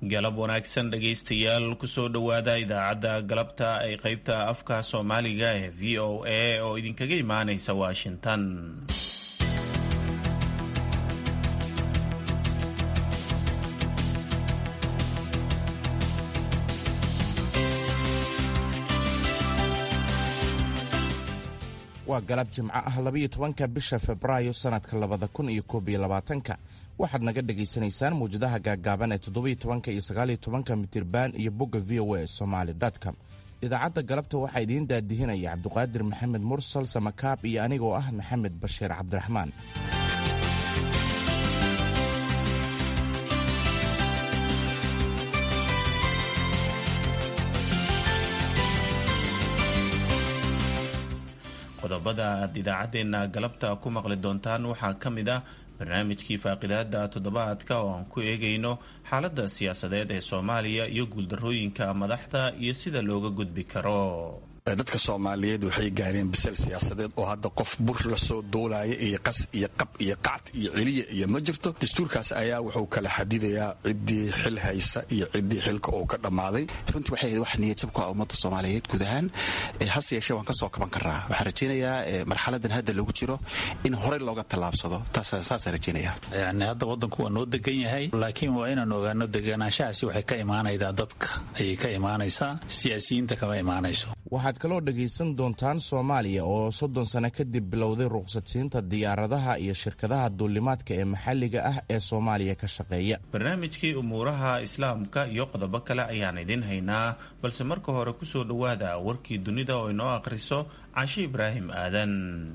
galab wanaagsan dhegaystayaal kusoo dhowaada idaacadda galabta ee qaybta afka soomaaliga ee v o a oo idinkaga imaanaysa washington waa galab jimco ah labaiyo tobanka bisha febraayo sannadka labada kun iyo koob iyo labaatanka waxaad naga dhagaysanaysaan mawjadaha gaaggaaban ee toddobiyo tobanka iyo sagaaliyo tobanka mitirban iyo bogga v o a somaali com idaacadda galabta waxaa idiin daadihinaya cabduqaadir maxamed mursal samakaab iyo anigoo ah maxamed bashiir cabdiraxmaan qodobada aad idaacaddeenna galabta ku maqli doontaan waxaa ka mid ah barnaamijkii faaqidaada toddobaadka oo aan ku eegayno xaaladda siyaasadeed ee soomaaliya iyo guuldarrooyinka madaxda iyo sida looga gudbi karo dadka soomaaliyeed waxay gaareen bisal siyaasadeed oo hadda qof bur lasoo duulaya iyo qas iyo qab iyo qacd iyo celiya iyo ma jirto dastuurkaas ayaa wuxuu kala xadidayaa ciddii xil haysa iyo ciddii xilka uu ka dhammaaday runtii waxay ahayd wax niyadjab ku ah ummadda soomaaliyeed guud ahaan hase yeeshee waan ka soo kaban karaa waxaan rajaynayaa marxaladan hadda lagu jiro in horey looga tallaabsado saasaan rajaynaya yani hadda waddanku waa noo degan yahay laakiin waa inaan ogaano deganaanshahaasi waxay ka imaanaydaa dadka ayay ka imaanaysaa siyaasiyiinta kama imaanayso waxaad kaloo dhegaysan doontaan soomaaliya oo soddon sano kadib bilowday ruqsadsiinta diyaaradaha iyo shirkadaha duulimaadka ee maxalliga ah ee soomaaliya ka shaqeeya barnaamijkii umuuraha islaamka iyo qodobo kale ayaan idin haynaa balse marka hore kusoo dhowaada warkii dunida oo inoo akhriso cashe ibraahim aadan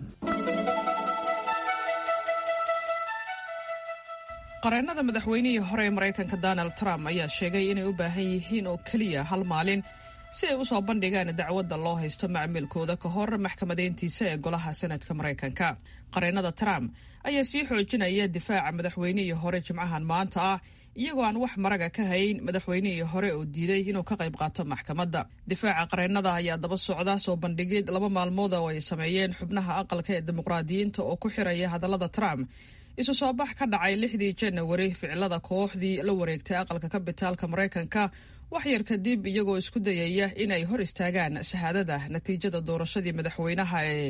qareennada madaxweynihii hore ee maraykanka donald trump ayaa sheegay inay u baahan yihiin oo keliya hal maalin si ay u soo bandhigaan dacwadda loo haysto macmiilkooda ka hor maxkamadeyntiisa ee golaha senadka maraykanka qareennada trump ayaa sii xoojinaya difaaca madaxweynihii hore jimcahan maanta ah iyagoo aan wax maraga ka hayn madaxweynihii hore oo diiday inuu ka qayb qaato maxkamadda difaaca qareennada ayaa daba socda soo bandhigid laba maalmood oo ay sameeyeen xubnaha aqalka ee dimuqraadiyiinta oo ku xiraya hadallada trump isu soo bax ka dhacay lixdii janawari ficilada kooxdii la wareegtay aqalka kabitaalka maraykanka wax yar kadib iyagoo isku dayaya inay hor istaagaan shahaadada natiijada doorashadii madaxweynaha ee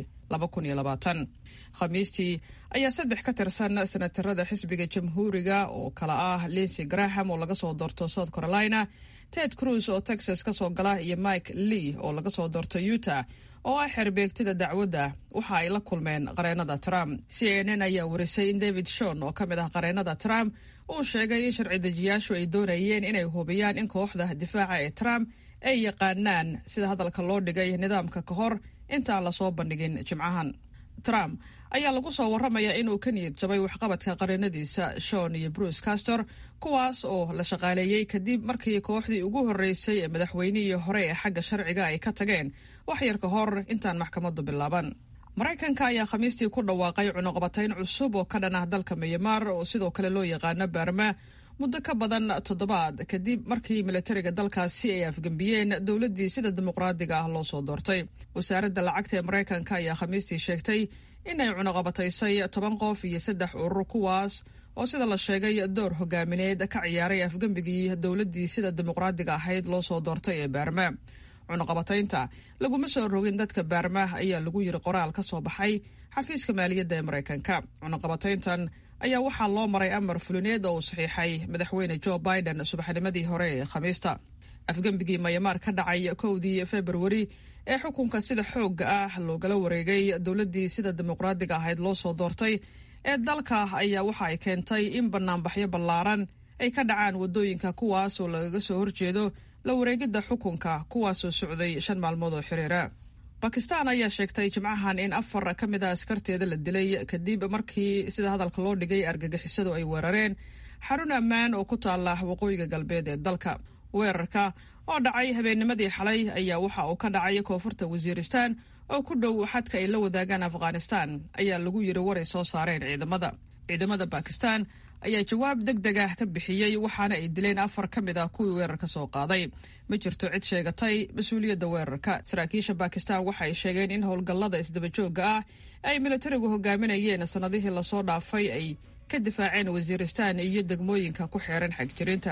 khamiistii ayaa saddex ka tirsan senatarada xisbiga jamhuuriga oo kala ah linsey graham oo laga soo doorto south carolina ted cruz oo texas ka soo gala iyo mike lee oo laga soo doorto utah oo ah xerbeegtida dacwadda waxa ay la kulmeen qareennada trump c n n ayaa warisay in david shon oo ka mid ah qareennada trump uu sheegay in sharci dejiyaashu ay doonayeen inay hubiyaan in kooxda difaaca ee trump ay yaqaanaan sida hadalka loo dhigay nidaamka ka hor intaan lasoo bandhigin jimcahan trump ayaa lagu soo warramayaa inuu ka niyad jabay waxqabadka qareennadiisa shon iyo bruce castor kuwaas oo la shaqaaleeyey kadib markii kooxdii ugu horreysay ee madaxweynihii hore ee xagga sharciga ay ka tageen wax yar ka hor intaan maxkamaddu bilaaban maraykanka ayaa khamiistii ku dhawaaqay cunuqabatayn cusub oo ka dhan ah dalka miyamaar oo sidoo kale loo yaqaano baarma muddo ka badan toddobaad kadib markii militariga dalkaasi ay afgembiyeen dowladdii sida dimuqraadiga ah loo soo doortay wasaaradda lacagta ee maraykanka ayaa khamiistii sheegtay inay cunuqabataysay toban qof iyo saddex urur kuwaas oo sida la sheegay door hogaamineed ka ciyaaray afgembigii dowladdii sida dimuqraadiga ahayd loo soo doortay ee baarma cunuqabataynta laguma soo rogin dadka baarma ayaa lagu yiri qoraal ka soo baxay xafiiska maaliyadda ee maraykanka cunuqabatayntan ayaa waxaa loo maray amar fulineed oo uu saxiixay madaxweyne jo biden subaxnimadii hore ee khamiista afgembigii mayamaar ka dhacay kowdii februari ee xukunka sida xoogga ah loogala wareegay dowladdii sida dimuqraadiga ahayd loo soo doortay ee dalka ayaa waxa ay keentay in banaanbaxyo ballaaran ay ka dhacaan waddooyinka kuwaas oo lagaga soo horjeedo la wareegidda xukunka kuwaasoo socday shan maalmood oo xiriira bakistan ayaa sheegtay jimcahan in afar ka mid a askarteeda la dilay kadib markii sida hadalka loo dhigay argagixisadu ay weerareen xarun ammaan oo ku taala waqooyiga galbeed ee dalka weerarka oo dhacay habeennimadii xalay ayaa waxa uu ka dhacay koonfurta wasiiristaan oo ku dhow xadka ay la wadaagaan afghanistan ayaa lagu yiri waray soo saareen ciidamada ciidamada bakistan ayaa jawaab deg deg ah ka bixiyey waxaana ay dileen afar ka mid ah kuwii weerarka soo qaaday ma jirto cid sheegatay mas-uuliyadda weerarka saraakiisha bakistan waxa ay sheegeen in howlgallada isdabajooga ah ay militarigu hogaaminayeen sannadihii lasoo dhaafay ay ka difaaceen wasiiristaan iyo degmooyinka ku xeeran xagjirinta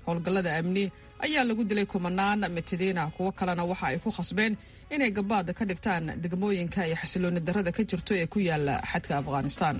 howlgallada amni ayaa lagu dilay kumanaan mitidiina kuwo kalena waxa ay ku khasbeen inay gabaad ka dhigtaan degmooyinka iyo xasilooni darrada ka jirto ee ku yaala xadka afghanistan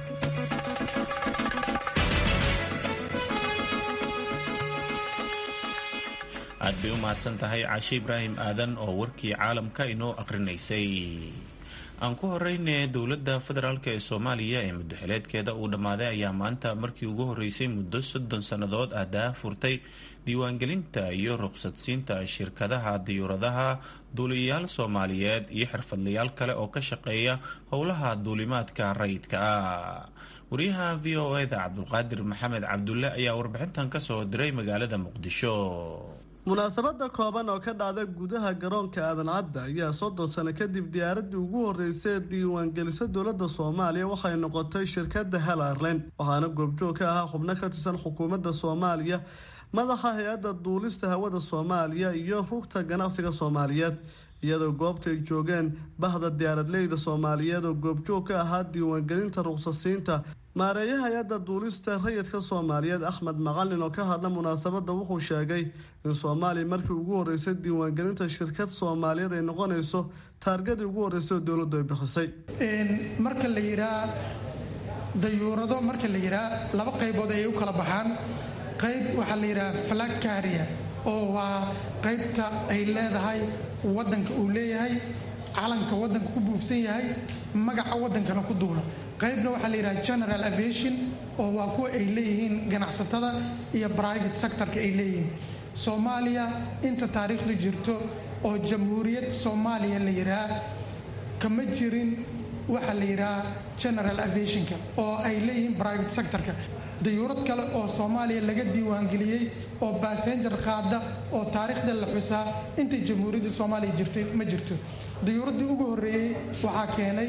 aad bay u mahadsan tahay caashe ibraahim aadan oo warkii caalamka inoo aqrinaysay aan ku horeyne dowladda federaalk ee soomaaliya ee muddoxileedkeeda uu dhammaaday ayaa maanta markii ugu horeysay muddo soddon sannadood ah daa furtay diiwaangelinta iyo ruqsadsiinta shirkadaha diyuuradaha duuliyayaal soomaaliyeed iyo xirfadlayaal kale oo ka shaqeeya howlaha duulimaadka rayidka ah wariyaha v o eda cabdulqaadir maxamed cabdulle ayaa warbixintan kasoo diray magaalada muqdisho munaasabada kooban oo ka dhacda gudaha garoonka aadan cadda ayaa soddon sano kadib diyaaradii ugu horreysay ee diiwaangelisa dowladda soomaaliya waxay noqotay shirkadda hel airline waxaana goobjoog ka ahaa xubno ka tirsan xukuumadda soomaaliya madaxa hay-adda duulista hawada soomaaliya iyo rugta ganacsiga soomaaliyeed iyadoo goobta ay joogeen bahda diyaaradleyda soomaaliyeed oo goobjoog ka ahaa diiwaangelinta ruqsasiinta maareeyaha hay-adda duulista rayidka soomaaliyeed axmed macalin oo ka hadla munaasabadda wuxuu sheegay in soomaaliya markii ugu horreysay diiwaangelinta shirkad soomaaliyeed ay noqonayso taargadii ugu horreysay oo dowladdu ay bixisay marka la yihaa dayuurado marka la yihaa laba qaybood ayay u kala baxaan qayb waxaa la yidhaha flag carrier oo waa qaybta ay leedahay waddanka uu leeyahay calanka waddanka ku buufsan yahay magaca waddankana ku duula qaybna waxaa la yidhaha general aviation oo waa kuwa ay leeyihiin ganacsatada iyo private sectorka ay leeyihiin soomaaliya inta taariikhdu jirto oo jamhuuriyad soomaaliya la yidhaha kama jirin waxaa la yidhaha general aviationka oo ay leeyihiin private sectorka dayuurad kale oo soomaaliya laga diiwaangeliyey oo basenjar qaada oo taariikhda la xusaa inta jamhuuriyadda soomaaliya jirtay ma jirto dayuuraddii ugu horreeyey waxaa keenay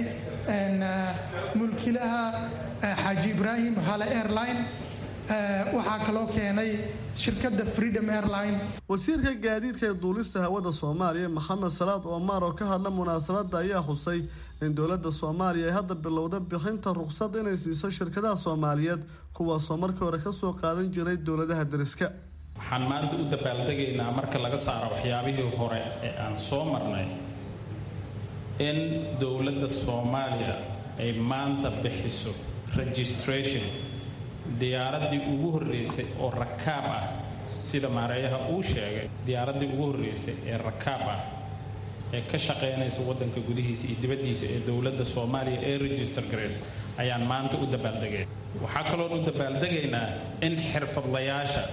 mulkilaha xaaji ibraahim hale airline waxaa kaloo keenay shirkadda freedom airline wasiirka gaadiidka ee duulista hawada soomaaliya maxamed salaad omar oo ka hadla munaasabadda ayaa xusay in dowladda soomaaliya ay hadda bilowda bixinta ruqsad inay siiso shirkadaha soomaaliyeed kuwaasoo markii hore kasoo qaadan jiray dowladaha deriska waxaan maanta u dabaaldegaynaa marka laga saaro waxyaabihii hore ee aan soo marnay in dowladda soomaaliya ay maanta bixiso registration diyaaraddii ugu horreysay oo rakaab ah sida maareeyaha uu sheegay diyaaraddii ugu horreysay ee rakaab ah ee ka shaqaynaysa waddanka gudihiisa iyo dibaddiisa ee dowladda soomaaliya ee register garayso ayaan maanta u dabaaldegay waxaa kaloon u dabaaldegaynaa in xirfadlayaasha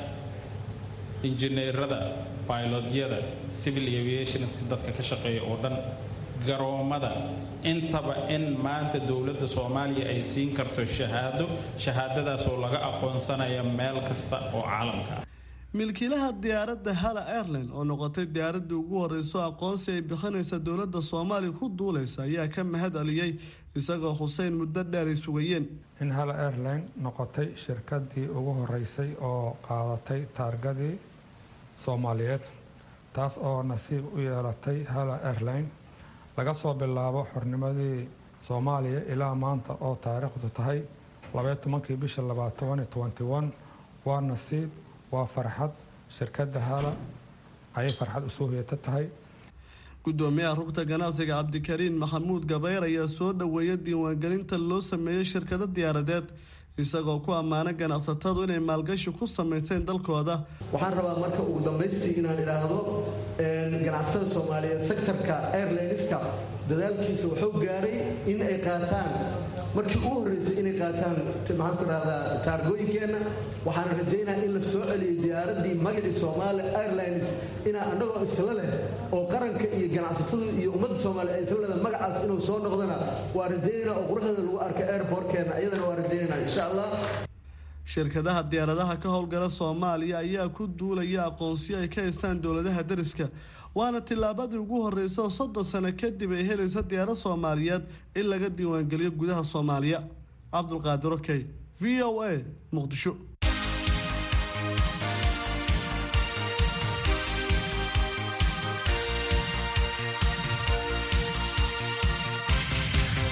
injineerada baylodyada civil aviationska dadka ka shaqeeya oo dhan garoommada intaba in maanta dowladda soomaaliya ay siin karto shahaado shahaadadaasoo laga aqoonsanaya meel kasta oo caalamka ah milkiilaha diyaaradda hala airline oo noqotay diyaaraddii ugu horreyso aqoonsi ay bixinaysa dowladda soomaaliya ku duulaysa ayaa ka mahad celiyey isagoo xuseyn muddo dheer ay sugayeen in hala airline noqotay shirkadii ugu horeysay oo qaadatay taargadii soomaaliyeed taas oo nasiib u yeelatay hala airline laga soo bilaabo xornimadii soomaaliya ilaa maanta oo taariikhdu tahay labaiyo tobankii bisha labaad tobani twenty one waa nasiib waa farxad shirkadda hala ayay farxad usoo heeta tahay gudoomiyaha rugta ganacsiga cabdikariin maxamuud gabayr ayaa soo dhoweeya diiwaangelinta loo sameeyey shirkado diyaaradeed isagoo ku ammaana ganacsatadu inay maalgashi ku samayseen dalkooda waxaan rabaa marka ugu dambaystii inaan idhaahdo ganacsatada soomaaliyeed sektorka airlineska dadaalkiisa wuxuu gaadhay in ay qaataan markii ugu horreysay inay qaataan maxaan ku idhahdaa taargooyinkeenna waxaan rajaynaha in la soo celiyay diyaaraddii magacii soomaali airlines inaa annagoo isla leh oo qaranka iyo ganacsatadu iyo ummadda soomaaliya ay isla leedahay magacaas inuu soo noqdana waa rajaynayna oo quruxdeeda lagu arka airportkeenna iyadana waa rajaynayna insha allah shirkadaha diyaaradaha ka howlgala soomaaliya ayaa ku duulaya aqoonsiyo ay ka haystaan dowladaha deriska waana tillaabadii ugu horreysay oo soddon sano kadib ay helaysa diyaarad soomaaliyeed in laga diiwaangeliyo gudaha soomaaliya cabdulqaadir okey v o a muqdisho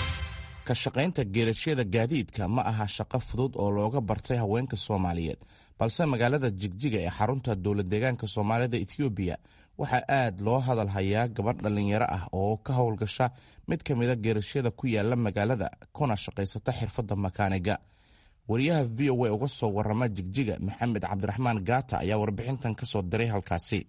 ka shaqaynta geerashyada gaadiidka ma aha shaqo fudud oo looga bartay haweenka soomaaliyeed balse magaalada jigjiga ee xarunta dowlad deegaanka soomaalida ethoobiya waxaa aad loo hadal hayaa gabadh dhallinyaro ah oo ka howlgasha mid ka mida geerashyada ku yaala magaalada kuna shaqaysata xirfadda makaaniga wariyaha v o a uga soo warama jigjiga maxamed cabdiraxmaan gaata ayaa warbixintan ka soo diray halkaasi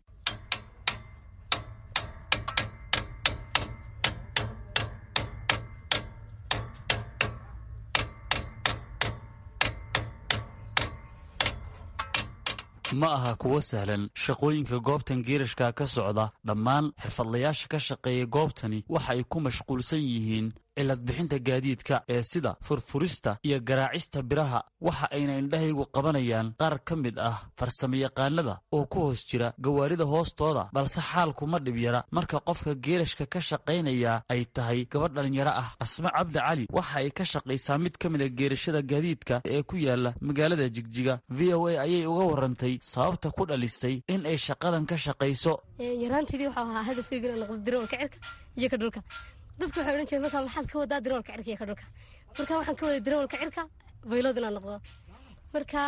ma aha kuwo sahlan shaqooyinka goobtan geerashka ka socda dhammaan xirfadlayaasha ka shaqeeya goobtani waxa ay ku mashquulsan yihiin cilad bixinta gaadiidka ee sida furfurista iyo garaacista biraha waxa ayna indhahaygu qabanayaan qaar ka mid ah farsamayaqaanada oo ku hoos jira gawaarida hoostooda balse xaalku ma dhib yara marka qofka geerashka ka shaqaynaya ay tahay gabadh dhallinyaro ah asma cabdi cali waxa ay ka shaqaysaa mid ka mid a geerashada gaadiidka ee ku yaala magaalada jigjiga v o a ayay uga warantay sababta ku dhalisay in ay shaqadan ka shaqayso yaraanteedii waxau ahaa hadafkeyga inaan noqdo diroolka cirka iyo ka dhulka dadku waxay odhan jireen markaa maxaad ka wadaa diroolka cirka iyo ka dhulka marka waxaan ka waday diroolka cirka baylood inaan noqdo marka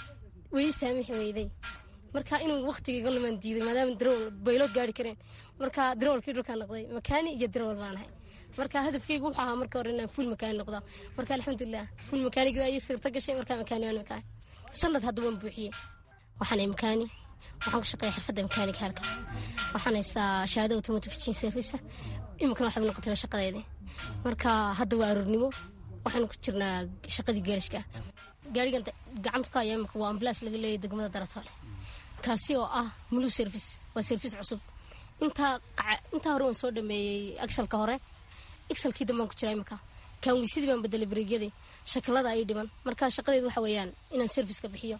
way ii saamixi weyday marka inuu waktigayga lumaan diiday maadaama dirool baylood gaari kareen marka diroolkii dhulkaan noqday makaani iyo dirool baan ahay marka hadafkeygu wuxuu ahaa marka hore inaan fuul makaani noqdo marka alxamdulilah fuul makaanigii ayay sirta gashay markaa makaani waan makaani sanad hadda waan buuxiyey waxaanay makaani waxaan ku shaqeeya xirfadda makaaniga halka waxaan haystaa shahaado automotive engine service iminkana waxay noqotay shaqadeedii marka hadda waa aroornimo waxaanu ku jirnaa shaqadii geerashka gaarigan gacanta ku haya imika waa ambulaas laga leeyahy degmada daratoole kaasi oo ah mulu service waa service cusub intaa intaa hore waan soo dhameeyey exalka hore exalkii dambaan ku jiraa imika kaanweysadii baan bedelay bareegyadii shakilada ay dhiban marka shaqadeedu waxa weeyaan inaan serviceka bixiyo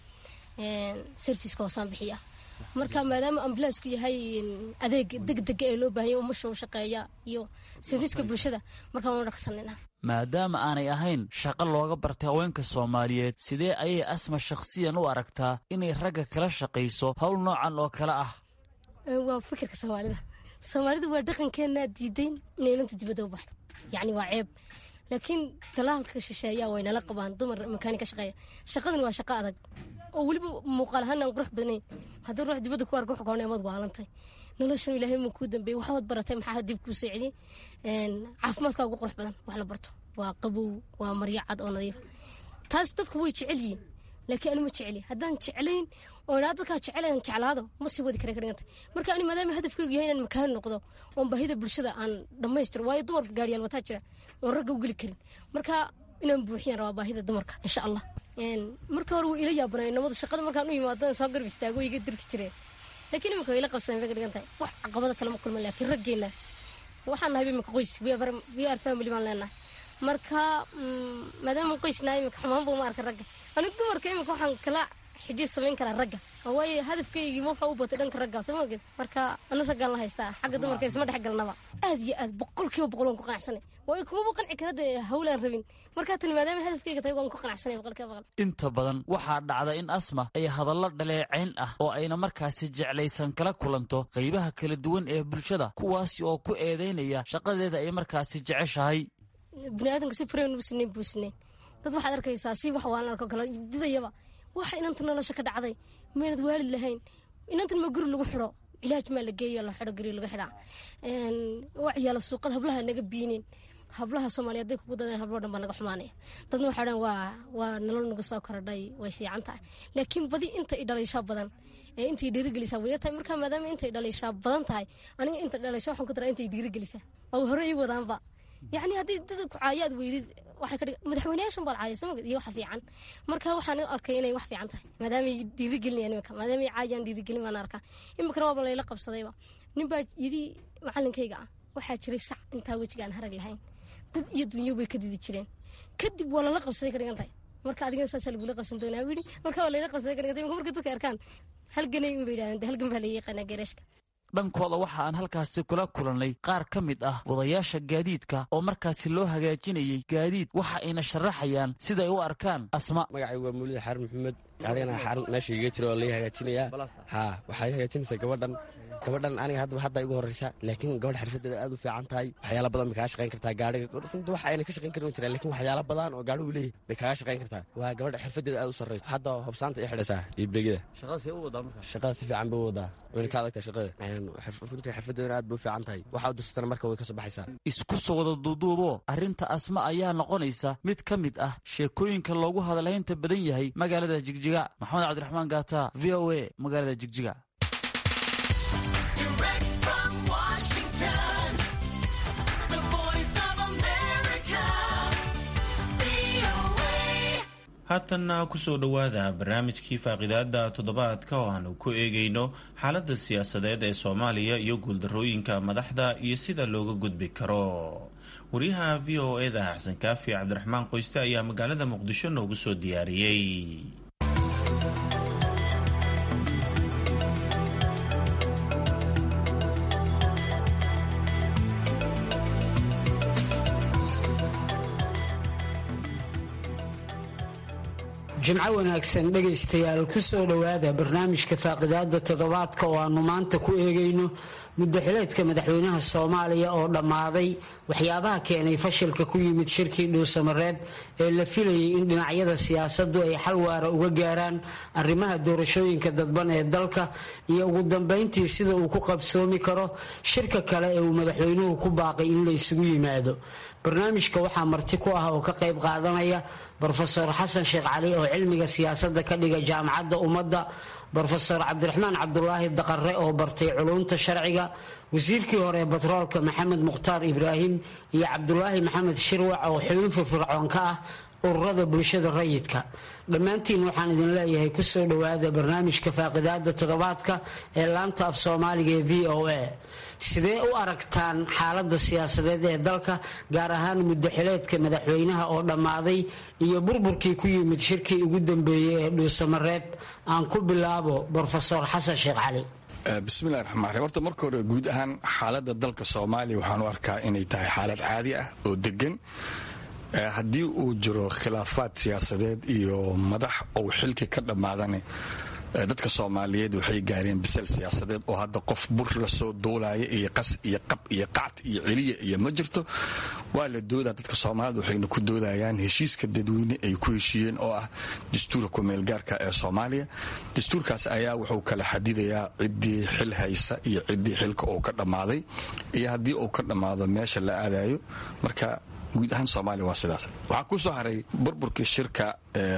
serviceka hoosaan bixiya marka maadaama ambulansku yahay adeeg degdega ee loo baahanya umasha u shaqeeya iyo serviiska bulshada markaan wana dhaqsanina maadaama aanay ahayn shaqo looga bartay haweenka soomaaliyeed sidee ayay asma shakhsiyan u aragtaa inay ragga kala shaqayso howl noocan oo kale ah waa fikirka soomaalida soomaalida waa dhaqankeenaa diidayn inay inanta dibadda u baxdo yacni waa ceeb laakiin talaalka shisheeyaa way nala qabaan dumar makaani ka shaqeeya shaqadan waa shaqo adag oo weliba muuqaal ahaan aan qurux badnayn haddii ruux dibadda ku arka wuxuu maad waalantay noloshan ilaahay ma kuu dambeeyey waxaad baratay maxaa dib kuu soo celiyey caafimaadkaa ugu qurux badan wax la barto waa qabow waa maryo cad oo nadiifa taas dadku way jecel yihiin laakiin ani ma jeceli haddaan jeclayn oo inaa dadkaa jecelayan jeclaado ma sii wadi kara ka dhiganta marka ani maadaama hadafkeygu yahay inaan makaani noqdo oon baahida bulshada aan dhammaystiro waayo dumar gaariyaal wataa jira oon ragga u geli karin marka inaan buuxiyaan rabaa baahida dumarka insha allah marka hore wuu ila yaabanay namadu shaqada markaan u yimaado soo garb istaago iga dirki jireen laakiin imika way ila qabsadeen bay ka dhigan tahay wax caqabada kale ma kulman laakiin raggeenna waxaan nahay imika qoys we are family baan leenahay marka maadaama qoysnahay imika xumaan buu ma arka ragga aniga dumarka imika waxaan kala xidhiir samayn karaa ragga waayo hadafkaygii waxa u batay dhanka ragga soo maoged marka anu raggaan la haystaa xagga dumarka isma dhex galnaba aad iyo aad boqol kiiba boqol waan ku qanacsanay waayo kumaba qanci kara dee hawlaan rabin markaa tani maadaama hadafkayga tahay waan ku qanacsanay boqol kiiba boqol inta badan waxaa dhacda in asma ay hadallo dhaleecayn ah oo ayna markaasi jeclaysan kala kulanto qaybaha kala duwan ee bulshada kuwaasi oo ku eedaynaya shaqadeeda ay markaasi jeceshahay biniaadanka si fureen u sinayn buu sinayn dad waxaad arkaysaa si wax waalan arko kale didayaba waxa inanta nolosha ka dhacday maynad waalid lahayn inantan ma guri lagu xidho cilaaj maa la geeyo la xidho guri laga xidhaa wacyaala suuqada hablaha naga biinin hablaha soomaaliya haday kugu dadeen hablo dhan baa naga xumaanaya dadna waxay dhan waa waa nolol nagu soo korodhay way fiican tahay laakiin badi inta i dhalayshaa badan ee intay dhiirigelisaa way tahay markaa maadaama intay dhalayshaa badan tahay aniga inta dhalaysha waxaan ku daraa intay dhiirigelisaa oo hore ii wadaanba yacni haddii dad ku caayaad weydid waxay ka dhig madaxweynayaashan baa la caaya soo iyo waxa fiican marka waxaan arkay inay wax fiican tahay maadaamay dhiirigelinayaan imika maadaamay caayaan dhiirigelin baan arkaa imikana waaba layla qabsadayba nin baa yidhi macalinkayga ah waxaa jiray sac intaa wejiga aan harag lahayn dad iyo dunyo way ka didi jireen kadib waa lala qabsaday ka dhigan tahay marka adigana saasaa lagula qabsan doonaa yidhi marka waa layla qabsaday ka dhigan tahay marka dadka arkaan halganay un bay yidhahdeen halgan baa laga yaqaanaa geerashka dhankooda waxa aan halkaasi kula kulannay qaar ka mid ah wadayaasha gaadiidka oo markaasi loo hagaajinayay gaadiid waxa ayna sharaxayaan siday u arkaan asma magacaygu waa mawlid xaarun maxamed gaarigana xaarun meesha iga jira oo lai hagaajinayaa haa waxay hagaajinaysaa gabadhan gabadhan aniga hadda hadda igu horreysa laakiin gabadh xirfadeeda aad u fiican tahay waxyaala badan bay kaga shaqayn kartaa gaadhiga runta wax ayna ka shaqayn karin jiraan laakiin waxyaala badan oo gaadhigu leeyahay bay kaga shaqayn kartaa waa gabadha xirfadeeda aad u sarreysa hadda hobsaanta i xidhaysaa iyo beegida shaqada si fiican bay u wadaa wayna ka adagtahay shaqada runtii xirfadeedana aad bay u fiican tahay waxa u dirsatana marka way ka soo baxaysaa isku soo wada duuduubo arrinta asma ayaa noqonaysa mid ka mid ah sheekooyinka loogu hadalhaynta badan yahay magaalada jigjiga maxamed cabdiraxmaan gaata v o a magaalada jigjiga haatanna kusoo dhowaada barnaamijkii faaqidaada toddobaadka oo aanu ku eegayno xaaladda siyaasadeed ee soomaaliya iyo guuldarrooyinka madaxda iyo sida looga gudbi karo wariyaha v o eda xasan kaafi cabdiraxmaan qoyste ayaa magaalada muqdisho noogu soo diyaariyey jimco wanaagsan dhegaystayaal ku soo dhowaada barnaamijka faaqidaada toddobaadka oo aanu maanta ku eegayno muddaxileedka madaxweynaha soomaaliya oo dhammaaday waxyaabaha keenay fashilka ku yimid shirkii dhuusamareeb ee la filayay in dhinacyada siyaasaddu ay xal waara uga gaaraan arrimaha doorashooyinka dadban ee dalka iyo ugu dambayntii sida uu ku qabsoomi karo shirka kale ee uu madaxweynuhu ku baaqay in la isugu yimaado barnaamijka waxaa marti ku ah oo ka qayb qaadanaya brofesor xasan sheekh cali oo cilmiga siyaasadda ka dhiga jaamacadda ummadda brofesor cabdiraxmaan cabdulaahi daqare oo bartay culumta sharciga wasiirkii hore batroolka maxamed mukhtaar ibraahim iyo cabdulaahi maxamed shirwac oo xubin firfircoon ka ah ururada bulshada rayidka dhammaantiin waxaan idin leeyahay kusoo dhowaada barnaamijka faaqidaada toddobaadka ee laanta af soomaaliga ee v o a sidee u aragtaan xaaladda siyaasadeed ee dalka gaar ahaan muddaxileedka madaxweynaha oo dhammaaday iyo burburkii ku yimid shirkii ugu dambeeyey ee dhuusamareeb aan ku bilaabo brofesor xasan sheekh cali bismillahi raxmaan raxiim horta marka hore guud ahaan xaaladda dalka soomaaliya waxaan u arkaa inay tahay xaalad caadi ah oo degan haddii uu jiro khilaafaad siyaasadeed iyo madax ou xilki ka dhammaadane dadka soomaaliyeed waxay gaareen bisal siyaasadeed oo hadda qof bur lasoo duulaya iyo qas iyo qab iyo qacd iyo celiya iyo ma jirto waa la doodaa dadka soomaaliyed waxayna ku doodayaan heshiiska dadweyne ay ku heshiiyeen oo ah dastuurka kumeelgaarka ee soomaaliya dastuurkaas ayaa wuxuu kala xadidayaa ciddii xil haysa iyo ciddii xilka uu ka dhammaaday iyo haddii uu ka dhammaado meesha la aadayo marka guud ahaan soomaaliya waa sidaas waxaa ku soo haray burburkii shirka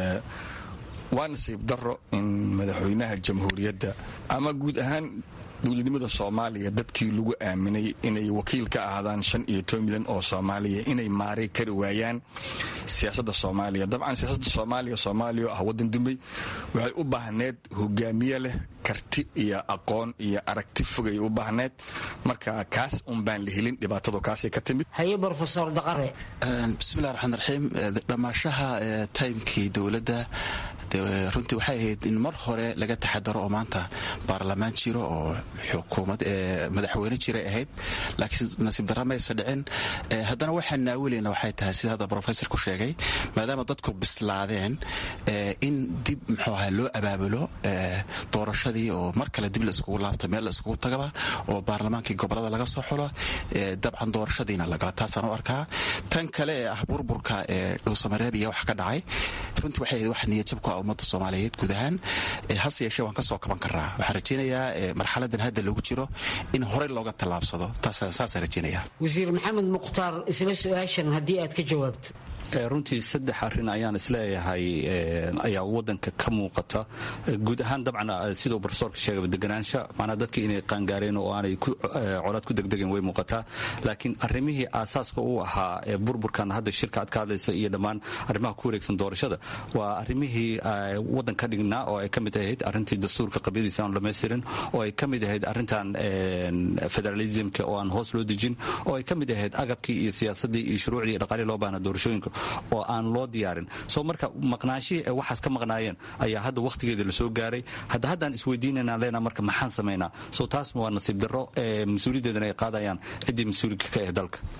waa nasiib daro in madaxweynaha jamhuuriyadda ama guud ahaan dowladnimada soomaaliya dadkii lagu aaminay inay wakiil ka ahaadaan shan iyo toban milyan oo soomaaliya inay maaray kari waayaan siyaasadda soomaaliya dabcan siyaasadda soomaaliya soomaaliya oo ah waddan dumay waxay u baahneed hogaamiye leh karti iyo aqoon iyo aragti fogay u baahneed marka kaas un baan la helin dhibaatadu kaasay ka timid haye brofesor daqare bismillahi raxmaan raxiim dhammaashaha taymkii dowladda runtii waxay ahayd in mar hore laga taxadaro oo maanta baarlamaan jiro oo xukuumad madaxweyne jiray ahayd laakiin nasiib darra maysa dhicin haddana waxaan naawilayna waxay tahay sida hadda brofesorku sheegay maadaama dadku bislaadeen in dib muxuu ahaa loo abaabulo doorashadii oo mar kale dib laiskugu laabto meel laiskugu tagaba oo baarlamaankii gobolada laga soo xulo dabcan doorashadiina lagala taasaan u arkaa tan kale ee ah burburka ee dhuusamareeb iyo wax ka dhacay runtii waxay ahayd wax niyadjab ku ah ummadda soomaaliyeed guud ahaan hase yeeshee waan ka soo kaban karaa waxaan rajaynayaa marxaladan hadda lagu jiro in horey looga tallaabsado saasaan rajaynayaa wasiir maxamed mukhtaar isla su-aashan haddii aad ka jawaabto runtii saddex arrin ayaan isleeyahay ayaa wadanka ka muuqata guud ahaan dabcan siduu brofesorka sheegaba deganaansha macnaa dadka inay qaangaareen oo aanay colaad ku degdegeen way muuqataa laakiin arrimihii aasaaska u ahaa ee burburkan hadda shirka aad ka hadlaysa iyo dhammaan arrimaha ku wareegsan doorashada waa arrimihii wadan ka dhignaa oo ay ka mid ahayd arrintii dastuurka qabyadiisa aan dhamaystirin oo ay ka mid ahayd arrintan federalismka oo aan hoos loo dejin oo ay ka mid ahayd agabkii iyo siyaasadii iyo shuruucdii iyo dhaqaalii loo baahna doorashooyinka oo aan loo diyaarin soo marka maqnaashihii ay waxaas ka maqnaayeen ayaa hadda wakhtigeeda lasoo gaaray hadda haddaan isweydiinanaan leenaha marka maxaan samaynaa soo taas waa nasiib darro ee mas-uuliyaddeedana ay qaadayaan ciddii mas-uulika ka ah dalka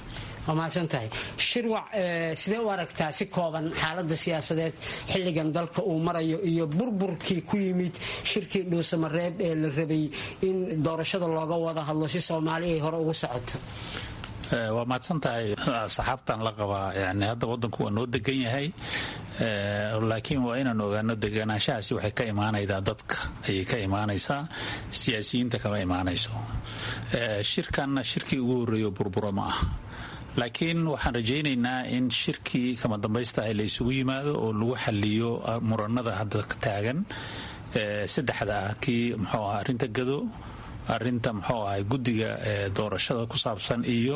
waa mahadsan tahay shirwac sidee u aragtaa si kooban xaalada siyaasadeed xilligan dalka uu marayo iyo burburkii ku yimid shirkii dhuusamareeb ee la rabay in doorashada looga wada hadlo si soomaali ay hore ugu socoto waa mahadsan tahay saxaabtan la qabaa yani hadda wadanku waa noo degan yahay laakiin waa inaan ogaano deganaanshahaasi waxay ka imaanaydaa dadka ayay ka imaanaysaa siyaasiyiinta kama imaanayso shirkanna shirkii ugu horreeyo burburo ma ah laakiin waxaan rajaynaynaa in shirkii kama dambaysta ah la isugu yimaado oo lagu xaliyo muranada hadda taagan saddexda ah kii muxuu ah arrinta gado arinta muxuu ahay guddiga doorashada ku saabsan iyo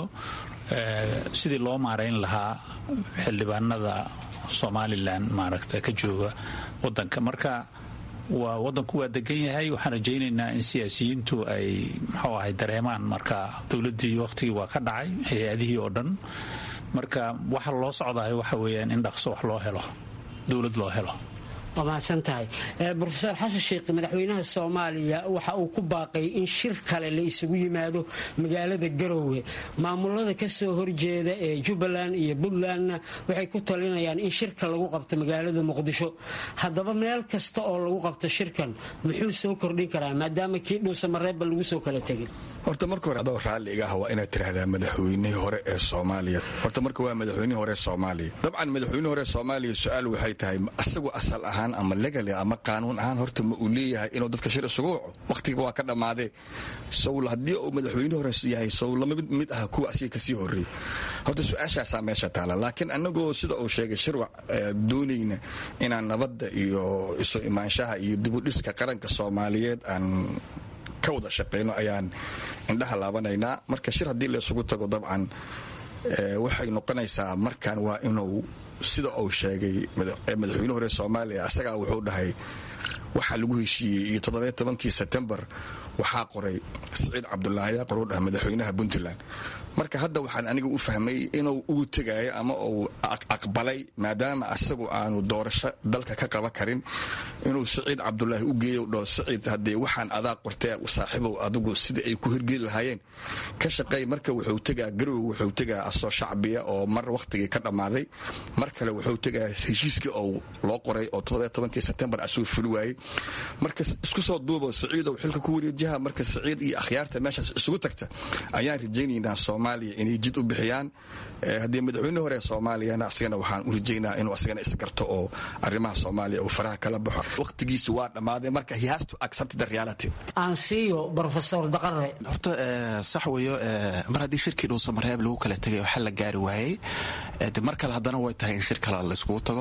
sidii loo maarayn lahaa xildhibaanada somalilan maaragta ka jooga wadanka marka waa wadanku waa degan yahay waxaan rajaynaynaa in siyaasiyiintu ay muxuu ahay dareemaan marka dowladdii waqtigii waa ka dhacay hay-adihii oo dhan marka waxa loo socdahay waxa weeyaan in dhaqso wax loo helo dowlad loo helo waa mahadsan tahay rofeor xasan sheekh madaxweynaha soomaaliya waxa uu ku baaqay in shir kale la isugu yimaado magaalada garowe maamulada kasoo horjeeda ee jubbaland iyo puntlandna waxay ku talinayaan in shirka lagu qabto magaalada muqdisho haddaba meel kasta oo lagu qabto shirkan muxuu soo kordhin karaa maadaama kii dhuusamareebba lagu soo kala tegin horta marka hore adoo raalliga ah waa inaad tiraahdaa madaxweynihii hore ee soomaaliya horta marka waa madaxweynihii hore ee soomaaliya dabcan madaxweynihii hore ee soomaaliya su-aal waxay tahay asagu asal ahaan ama legali ama qaanuun ahaan horta ma uu leeyahay inuu dadka shir isugu waco wakhtiga waa ka dhammaadee sowl haddii uu madaxweyne hore yahay sow lama mid ah kuwa asiga kasii horreeyey horta su-aashaasaa meesha taala laakiin anagoo sida uu sheegay shirwac doonayna inaan nabadda iyo isu imaanshaha iyo dibudhiska qaranka soomaaliyeed aan ka wada shaqayno ayaan indhaha laabanaynaa marka shir haddii la isugu tago dabcan waxay noqonaysaa markan waa inuu sida uu sheegay madaxweyne hore soomaaliya asagaa wuxuu dhahay waxaa lagu heshiiyey iyo toddobiyo tobankii sebtembar waxaa qoray siciid cabdulaahi aqor uu dhaha madaxweynaha puntland marka hadda waxaan aniga u fahmay inuu ugu tegaayo ama uu aqbalay maadaama asagu aanu doorasho dalka ka qaban karin inuu siciid cabdulaahi u geeyo dhao siciid haddee waxaan adaa qortee saaxiibow adigu sida ay ku hirgeli lahaayeen ka shaqeey marka wuxuu tegaa garowe wuxuu tegaa asoo shacbiya oo mar wakhtigii ka dhammaaday mar kale wuxuu tegaa heshiiskii oo loo qoray oo toddobiyo tobankii sebtembar asuu fuli waayey marka isku soo duubo siciidow xilka ku wareejiha marka siciid iyo akhyaarta meeshaas isugu tagta ayaan rajaynaynaa soomaaliya inay jid u bixiyaan haddii madaxweyne hore soomaaliyana asagana waxaan u rajaynaa inuu asagana isgarto oo arrimaha soomaaliya uu faraha kala baxo wakhtigiisu waa dhammaaday marka he has to accept the reality aan siiyo profesor daqare horta sax weeyo mar haddii shirkii dhuusamareeb lagu kala tegay waxa la gaari waayey de mar kale haddana way tahay in shir kale la iskugu tago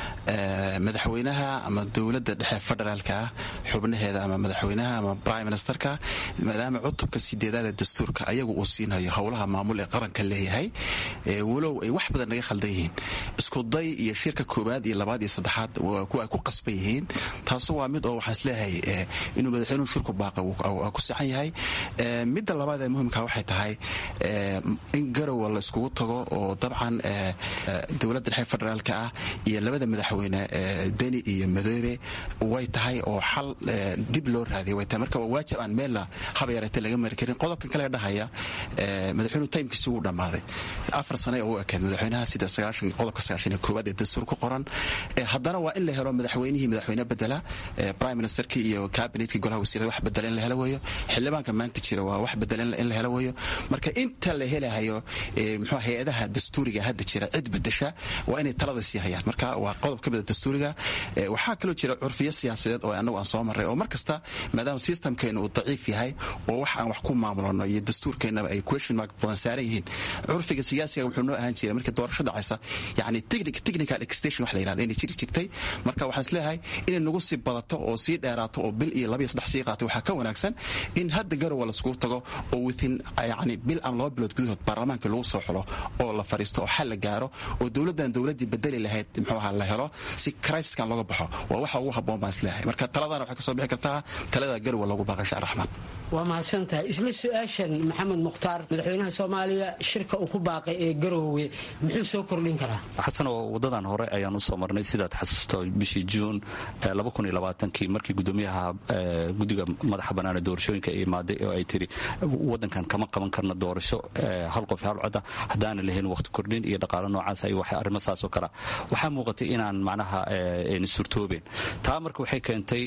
madaxweynaha ama dowladda dhexe federaalka ah xubnaheeda ama madaxweynaha ama prime ministerka maadaama cutubka sideedaad ee dastuurka ayagu uu siinayo howlaha maamul ee qaranka leeyahay walow ay wax badan naga khaldan yihiin iskuday iyo shirka koowaad iyo labaad iyo saddexaad kuwa ay ku qasban yihiin taasu waa mid oo waxaan isleeyahay inuu madaxweynuhu shirku baaqa ku saxan yahay midda labaad ee muhimka waxay tahay in garowa la iskugu tago oo dabcan dowladda dhexe federaalka ah iyo labada madaxweyne deni iyo madoobe way tahay oo xal dib loo raadiya way tahay marka waa waajib aan meella haba yareete laga mari karin qodobkan kale dhahaya madaxweynuhu taymkiisi wuu dhammaaday afar sane oo u ekeed madaxweynaha sida qodobka sagaashan iyo koowaad ee dastuur ku qoran haddana waa in la helo madaxweynihii madaxweyne bedela prime ministerkii iyo cabinetkii golaha wasiirada wax bedela in la helo weeyo xildhibaanka maanta jira waa wax bedela in la helo weeyo marka inta la helahayo muxuu hay-adaha dastuuriga hadda jira cid bedesha waa inay talada sii hayaan marka waa qodob ka mida dastuuriga waxaa kaloo jira curfiyo siyaasadeed oo anagu aan soo marray oo mar kasta maadaama systemkeena uu daciif yahay oo wax aan wax ku maamulano iyo dastuurkeenaba ay question mark badan saaran yihiin curfiga siyaasiga wuxuu noo ahaan jiray markii doorasho dhacaysa yani technical extension wax la yirahdo inay jiri jirtay marka waxaan isleeyahay inay nagu sii badato oo sii dheeraato oo bil iyo laba iyo saddex sii qaato waxaa ka wanaagsan in hadda garowa laiskugu tago oo within yani bil aan laba bilood gudahood baarlamaanka lagu soo xulo oo la fariisto oo xal la gaaro oo dowladdan dowladdii bedeli lahayd muxuu ahaa la helo si crisiskan looga baxo waa waxa ugu habboon baan isleeyahay marka taladana waxay kasoo bixi kartaa talada garowa loogu baaqasha insha raxmaan waa mahadsantahay isla su-aashan maxamed mukhtaar madaxweynaha soomaaliya shirka uu ku baaqay ee garoowe muxuu soo kordhin karaa xasanoo wadadan hore ayaan usoo marnay sidaad xasuusto bishii juun kii markii gudoomiyaha guddiga madaxa banaane doorashooyinka ay imaaday oo ay tiri wadankan kama qaban karna doorasho hal qof hal coda haddaana lahayn waqti kordhin iyo dhaqaalo noocaas iyo wax arrimo saasoo kale waxaa muuqatay inaan macnaha surtoobeen taa marka waxay keentay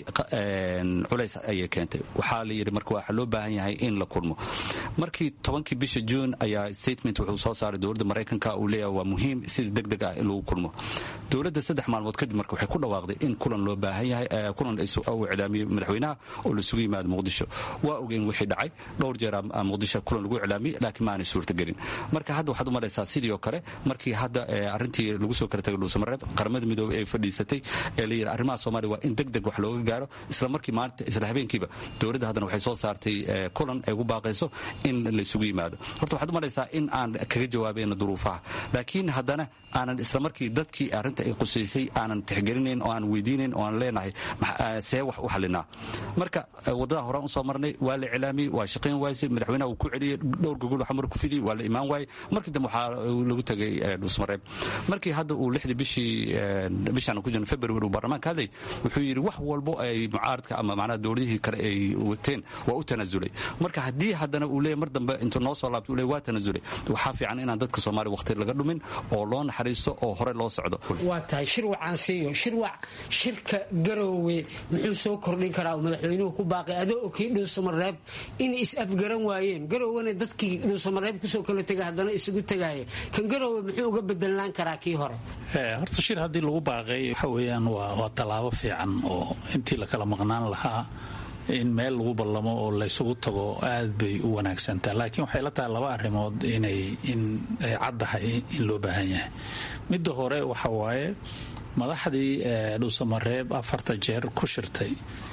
culays ayay keentay waxaa la yidhi marka waxaa loo baahan yahay in la kulmo markii tobankii bisha juun ayaa statement wuxuu soo saaray dowladda maraykanka uu leeyahay waa muhiim sida deg deg ah in lagu kulmo dowladda saddex maalmood kadib marka waxay ku dhawaaqday in kulan loo baahan yahay kulan uu iclaamiyey madaxweynaha oo lasugu yimaado muqdisho waa ogeen wixii dhacay dhowr jeer muqdisho kulan lagu iclaamiyey laakiin maanay suurtagelin marka hadda waxaad u malaysaa sidii oo kale markii hadda arrintii lagu soo kala tagay dhuusamareeb qaramada midoobey ay fadhiisatay ee la yidhi arrimaha soomaaliya waa in deg deg wax looga gaaro isla markii maalinta isla habeenkiiba dowladda haddana waxay soo saartay kulan ay ugu baaqayso in laysugu yimaado horta waxaad u malaysaa in aan kaga jawaabayno duruufaha laakiin haddana aanan isla markii dadkii arrinta ay qusaysay aanan tixgelinayn oo aan weydiinayn oo aan leenahay see wax u xalinaa marka wadada horaan usoo marnay waa la iclaamiyey waa shaqayn waysay madaxweynaha uu ku celiyey dhowr gogol xamar ku fidiyey waa la imaan waayey markii dambe waxaa lagu tegay dhuusmareeb markii hadda uu lixdii bishii bishaan ku jirno february uu baarlamaanka hadlay wuxuu yidhi wax walbo ay mucaaradka ama macnaha dowladihii kale ay wateen waa u tanaasulay marka haddii haddana uu leeyahy mar dambe intuu noo soo laabto uu leeyahy waa tanaasulay waxaa fiican inaan dadka soomaaliya waqti laga dhumin oo loo naxariisto oo hore loo socdo waa tahay shirwac aan siiyo shirwac shirka garoowe muxuu soo kordhin karaa uu madaxweynuhu ku baaqay adoo okii dhuusamareeb inay is-afgaran waayeen garoowena dadkii dhuusamareeb kusoo kala tegay haddana isugu tegaya kan garoowe muxuu uga bedelaan karaa kii hore horta shir haddii lagu baaqay waxa weeyaan waa tallaabo fiican oo intii la kala maqnaan lahaa in meel lagu ballamo oo laysugu tago aad bay u wanaagsantaa laakiin waxay la tahay laba arrimood inay in ay caddahay in loo baahan yahay midda hore waxa waaye madaxdii dhuusamareeb afarta jeer ku shirtay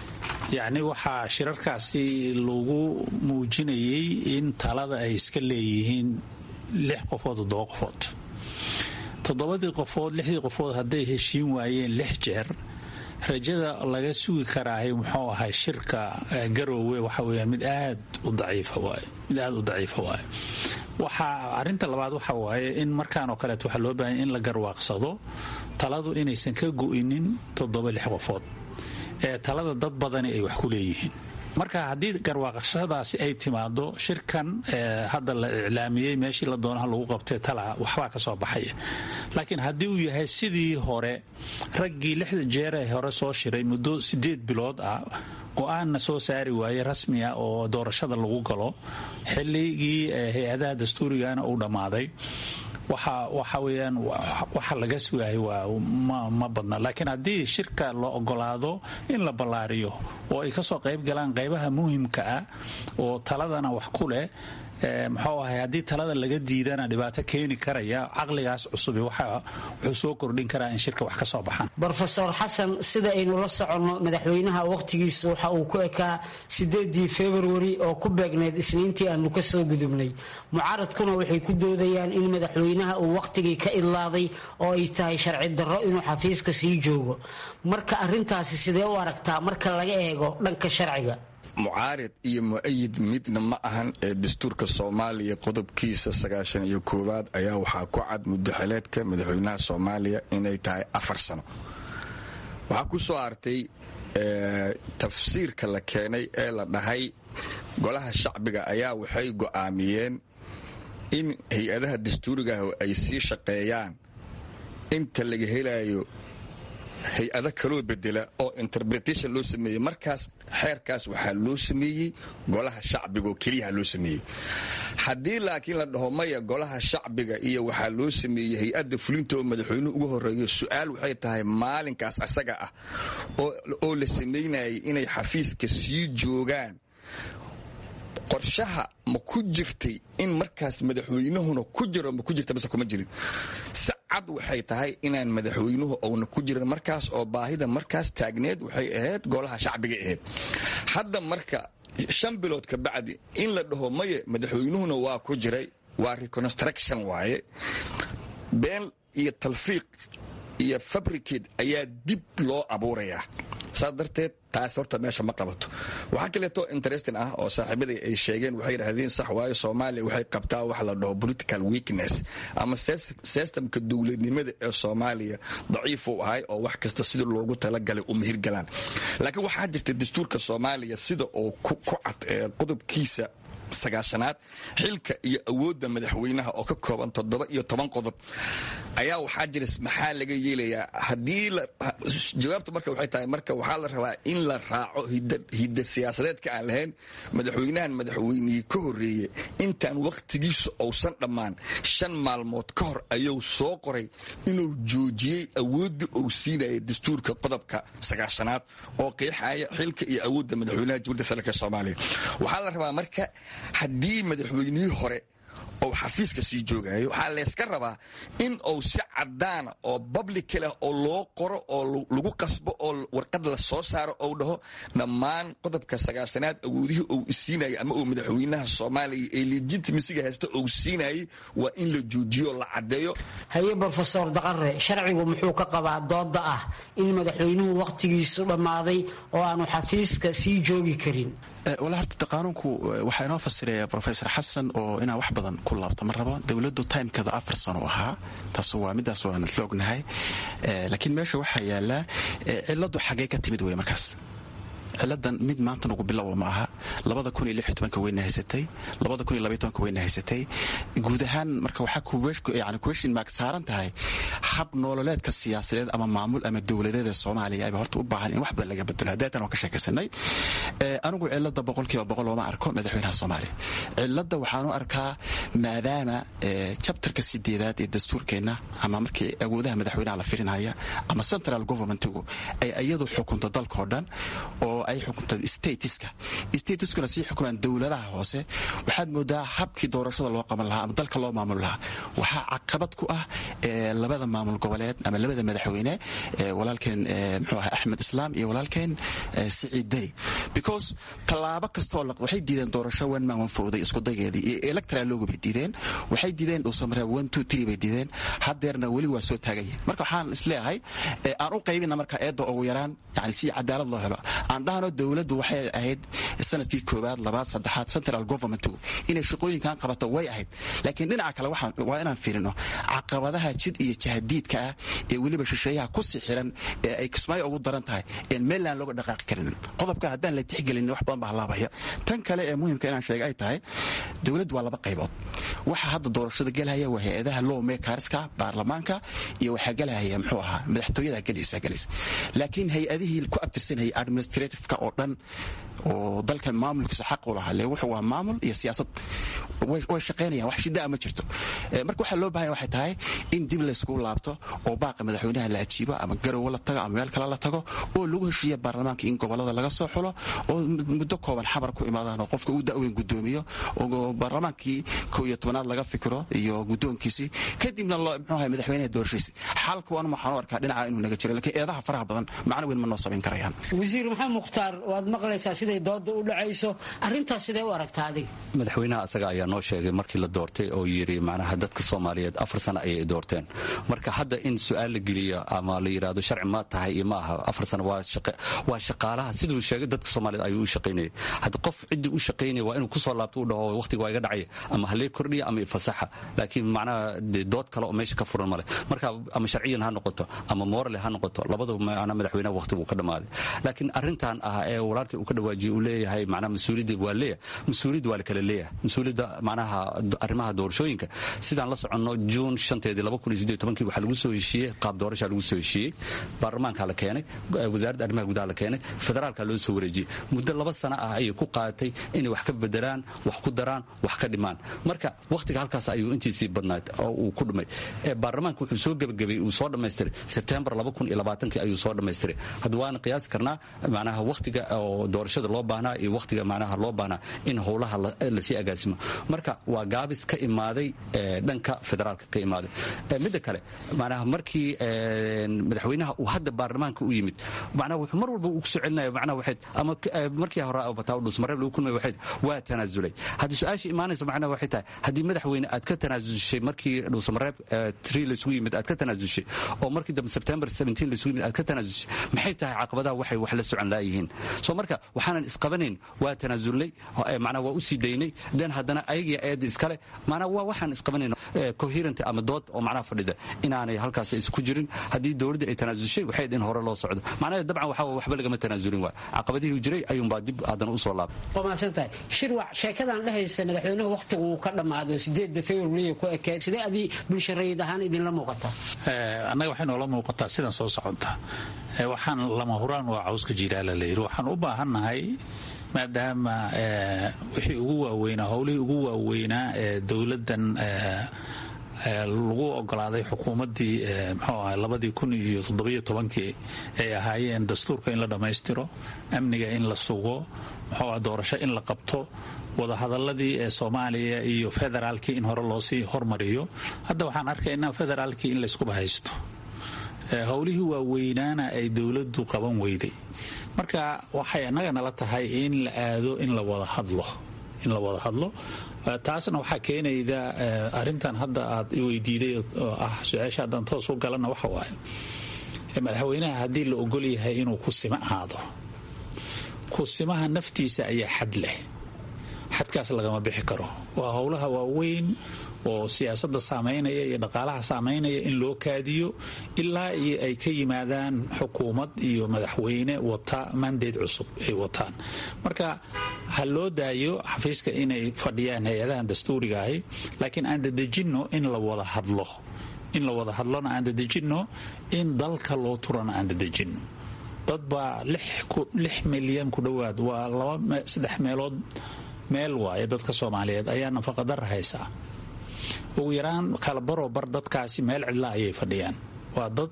yacni waxaa shirarkaasi lagu muujinayay in talada ay iska leeyihiin lix qofood toddoba qofood toddobadii qofood lixdii qofood hadday heshiin waayeen lix jeer rajada laga sugi karaahay muxuu ahay shirka garoowe waxa weeyaan mid aad u daciifa waaye mid aad u daciifa waaye waxaa arrinta labaad waxa waaye in markaan oo kaleeto waxaa loo baahanya in la garwaaqsado taladu inaysan ka go'inin toddoba lix qofood ee talada dad badani ay wax ku leeyihiin marka haddii garwaaqashadaasi ay timaado shirkan hadda la iclaamiyey meeshii la doonaha lagu qabtay tala waxbaa ka soo baxaya laakiin haddii uu yahay sidii hore raggii lixda jeer ee hore soo shiray muddo sideed bilood ah go-aanna soo saari waaye rasmi ah oo doorashada lagu galo xilligii hay-adaha dastuurigana uu dhammaaday waxa weyaan waxa laga sugahay waa ma badna laakiin haddii shirka la ogolaado in la ballaariyo oo ay kasoo qayb galaan qaybaha muhimka ah oo taladana wax ku leh muxuu ahay haddii talada laga diidana dhibaato keeni karaya caqligaas cusubi wuxuu soo kordhin karaa in shirka wax ka soo baxaan rofeor xasan sida aynu la soconno madaxweynaha wakhtigiisa waxa uu ku ekaa sideedii februari oo ku beegnayd isniintii aanu ka soo gudubnay mucaaradkuna waxay ku doodayaan in madaxweynaha uu wakhtigii ka idlaaday oo ay tahay sharci darro inuu xafiiska sii joogo marka arintaasi sidee u aragtaa marka laga eego dhanka sharciga mucaarid iyo mu-ayid midna ma ahan ee dastuurka soomaaliya qodobkiisa sagaashan iyo koowaad ayaa waxaa ku cad mudaxileedka madaxweynaha soomaaliya inay tahay afar sano waxaa ku soo artay tafsiirka la keenay ee la dhahay golaha shacbiga ayaa waxay go'aamiyeen in hay-adaha dastuurigaah ay sii shaqeeyaan inta laga helayo hay-ado kaloo bedela oo interpretation loo sameeyey markaas xeerkaas waxaa loo sameeyey golaha shacbiga oo keliyaha loo sameeyey haddii laakiin la dhaho maya golaha shacbiga iyo waxaa loo sameeyey hay-adda fulinta oo madaxweynuhu ugu horeeyo su-aal waxay tahay maalinkaas asaga ah oo la samaynayay inay xafiiska sii joogaan qorshaha ma ku jirtay in markaas madaxweynahuna ku jiro ma ku jirta base kuma jirin si cad waxay tahay inaan madaxweynuhu ouna ku jirin markaas oo baahida markaas taagneed waxay ahayd golaha shacbiga ahayd hadda marka shan bilood ka bacdi in la dhaho maye madaxweynuhuna waa ku jiray waa reconstruction waaye been iyo talfiiq iyo fabricate ayaa dib loo abuurayaa saas darteed taas horta meesha ma qabato waxaa kaleeto interesting ah oo saaxiibaday ay sheegeen waxay yidhaahdeen sax waayo soomaaliya waxay qabtaa wax la dhaho political weakness ama systemka dowladnimada ee soomaaliya daciif uu ahay oo wax kasta sida loogu talagalay u mihirgalaan laakiin waxaa jirta dastuurka soomaaliya sida oo ku cad ee qodobkiisa sagaashanaad xilka iyo awoodda madaxweynaha oo ka kooban toddoba iyo toban qodob ayaa waxaa jira maxaa laga yeelayaa haddii jawaabta marka waxay tahay marka waxaa la rabaa in la raaco hidda siyaasadeedka aan lahayn madaxweynahan madaxweynihii ka horreeye intaan wakhtigiisa ousan dhammaan shan maalmood ka hor ayuu soo qoray inuu joojiyey awoodda uu siinaya dastuurka qodobka sagaashanaad oo qeexaya xilka iyo awoodda madaxweynaha jamhuuriyadda federaalk soomaaliya waxaa la rabaa marka haddii madaxweynihii hore ou xafiiska sii joogayo waxaa layska rabaa in uu si cadaana oo bablica leh oo loo qoro oo lagu qasbo oo warqad la soo saaro ou dhaho dhammaan qodobka sagaashanaad awoodihii uu isiinayay ama uu madaxweynaha soomaaliya ee legitimisiga haysta uu siinayay waa in la joojiyo la caddeeyo haye brofesor daqare sharcigu muxuu ka qabaa dooda ah in madaxweynuhu wakhtigiisu dhammaaday oo aanu xafiiska sii joogi karin wala horta qaanuunku waxaa inoo fasiraya rofesor xasan oo inaan wax badan ku laabta ma rabo dowladdu timekada afar sano ahaa taas waa midaas waan isla ognahay laakiin meesha waxaa yaallaa ciladu xaggee ka timid wey markaas ciladan mid maanta nagu bilowa ma aha labada kun iyo lix iyo tobanka weyna haysatay labada kun iyo labaiyo tobanka weyna haysatay guud ahaan marka waxaa yani question mark saaran tahay hab nololeedka siyaasadeed ama maamul ama dowladeeda soomaaliya ayba horta u baahan in wax badan laga bedelo haddeetan waan ka sheekaysanay anigu cilada boqolkiiba boqol looma arko madaxweynaha soomaaliya cilada waxaan u arkaa maadaama jabtarka sideedaad ee dastuurkeenna ama markii awoodaha madaxweynaha la firinaya ama central governmentigu ay iyadu xukunto dalkao dhan oo ay xukunta statiska statiskuna sii xukumaan dowladaha hoose waxaad moodaa habkii doorashada loo qaban lahaa ama dalka loo maamul lahaa waxaa caqabad ku ah labada maamul goboleed ama labada madaxweyne walaalkeen mxuu aha axmed islaam iyo walaalkeen siciid deni because tallaabo kastoo waxay diideen doorasho one man one fowday isku dageedii iyo electoral logo bay diideen waxay diideen dhuusamare one two three bay diideen haddeerna weli waa soo taagan yihin marka waxaan isleeyahay aan u qaybina marka eedda ugu yaraan yani si cadaalad loo helo aan dhahno dowladdu waxay ahayd sanadkii koowaad labaad saddexaad central government inay shaqooyinkan qabato way ahayd laakiin dhinaca kale waa inaan fiirino caqabadaha jid iyo jahadiidka ah ee weliba shisheeyaha kusii xiran ee ay kismaayo ugu daran tahay een meellaan looga dhaqaaqi karin qodobka haddaan la tixgelin wax badan baa halaabaya tan kale ee muhimka inaan sheega ay tahay dowladdu waa laba qaybood waxa hadda doorashada gelhaya waa hay-adaha law makerska baarlamaanka iyo waxaa gelhaya muxuu ahaa madaxtooyada gelaysa gelaysa laakiin hay-adihii ku abtirsanayay administrativeka oo dhan oo dalka maamulkiisa xaq u lahaa le wuxuu waa maamul iyo siyaasad way shaqaynayaan wax shidaa ma jirto marka waxaa loo bahanya waxay tahay in dib layskugu laabto oo baaqa madaxweynaha la ajiibo ama garowe la tago ama meel kale la tago oo lagu heshiiya baarlamaanka in gobolada laga soo xulo oo muddo kooban xabar ku imaadaan oo qofka uu daweyn gudoomiyo oo baarlamaankii kow iyo tobanaad laga fikiro iyo gudoonkiisii kadibna mxuu ahay madaxweynaha doorashadiisi xalka waan waxaan u arkaa dhinaca inuu naga jiro lakiin eedaha faraha badan macno weyn ma noo samayn karayaan wasiir maxamed mukhtaar waad maqlaysaa siday dooda u dhacayso arrintaas sidee u aragtaa adiga madaxweynaha asaga ayaa noo sheegay markii la doortay oo yidhi macnaha dadka soomaaliyeed afar sano ayay doorteen marka hadda in su-aal la geliyo ama la yidhaahdo sharci ma tahay iyo ma aha afar sano waa shaqaalaha siduu sheegay dadka soomaaliyeed ayuu u shaqaynayay hadda qof ciddii u shaqaynaya waa inuu kusoo laabto u dhaho waqtiga waa iga dhacaya ama halee kordhiya ama ifasaxa laakiin macnaha dood kale oo meesha ka furan male marka ama sharciyan ha noqoto ama morale ha noqoto labadaba macnaa madaxweynaha waqtigu ka dhammaaday laakiin arrintan ah ee walaalkii uu ka dhawaajiyey uu leeyahay macnaha mas-uuliyadda waa leeyahay mas-uuliyadda waa la kala leeyahay mas-uuliyadda macnaha arrimaha doorashooyinka sidaan la soconno juun shanteedii laba kun iyo siddeed tobankii waxaa lagu soo heshiiyey qaab doorashaa lagu soo heshiiyey baarlamaanka la keenay wasaaradda arrimaha gudaha la keenay federaalka loo soo wareejiyey muddo laba sano ah ayay ku qaadatay inay wax ka bedelaan wax ku daraan wax ka dhimaan marka wakhtiga halkaas ayuu intiisii badnayd oo uu ku dhumay baarlamaanka wuxuu soo gebagabay uu soo dhammaystiray sebtembar laba kun iyo labaatankii ayuu soo dhammaystiray hadda waana qiyaasi karnaa macnaha wakhtiga oo doorashada loo baahnaa iyo wakhtiga macnaha loo baahnaa in howlaha lasii agaasimo marka waa gaabis ka imaaday dhanka federaalka ka imaaday midda kale macnaha markii madaxweynaha uu hadda baarlamaanka u yimid macnaha wuxuu mar walba ugu soo celinaya macnaha waxayd ama markii hore bataa dhusmareeb lagu kulmay waxayd waa tanaasulay haddii su-aasha imaanaysa macnaha waxay tahay haddii madaxweyne aad ka tanaasushay markii dhusmareeb tree laysugu yimid aad ka tanaasushay oo markii dambe september 17 laysugu yimid aad ka tanaasushay maxay tahay caqabadaha waxay wax la socon laayihiin soo marka waxaanan isqabanayn waa tanaasulnay macnaha waa u sii daynay den haddana ayagii eedda iskale macnaha waa waxaan isqabanayn coherent ama dood oo macnaha fadhida inaanay halkaas isku jirin haddii dowladda ay tanaasushay waxay in hore loo socdo macnaha dabcan waxa waxba lagama tanaasulin waay caqabadihii jiray ayuunbaa dib haddana usoo laabay waa mahadsantahay shirwac sheekadan dhehaysa madaxweynuhu wakhtigu uu ka dhammaado sideedda february ku ekeed sidee adii bulsha rayid ahaan idinla muuqata annaga waxay noola muuqataa sidan soo socota waxaan lama huraan waa cawska jilaala la yidhi waxaan u baahannahay maadaama wixii ugu waaweynaa howlihii ugu waaweynaa ee dowladdan lagu ogolaaday xukuumaddii mxuu ahay labadii kun iyo toddobiyo tobankii ay ahaayeen dastuurka in la dhammaystiro amniga in la sugo muxuu ah doorasho in la qabto wadahadaladii ee soomaaliya iyo federaalkii in hore loosii hormariyo hadda waxaan arkaynaa federaalkii in layskuba haysto howlihii waaweynaana ay dowladdu qaban weyday marka waxay annaga nala tahay in la aado in la wada hadlo in la wada hadlo taasna waxaa keenayda arintan hadda aad iweydiiday oo ah su-aasha haddaan toos u galana waxa waaye madaxweynaha haddii la ogol yahay inuu ku sima aado kusimaha naftiisa ayaa xad leh xadkaas lagama bixi karo waa howlaha waaweyn oo siyaasadda saamaynaya iyo dhaqaalaha saamaynaya in loo kaadiyo ilaa iyo ay ka yimaadaan xukuumad iyo madaxweyne wata mandeed cusub ay wataan marka ha loo daayo xafiiska inay fadhiyaan hay-adahan dastuuriga ahi laakiin aan dadejinno in la wada hadlo in la wada hadlona aan dadejinno in dalka loo turana aan dadejinno dad baa lix milyan ku dhowaad waa laba saddex meelood meel waaye dadka soomaaliyeed ayaa nafaqadara haysaa ugu yaraan kalabaroo bar dadkaasi meel cidla ayay fadhiyaan waa dad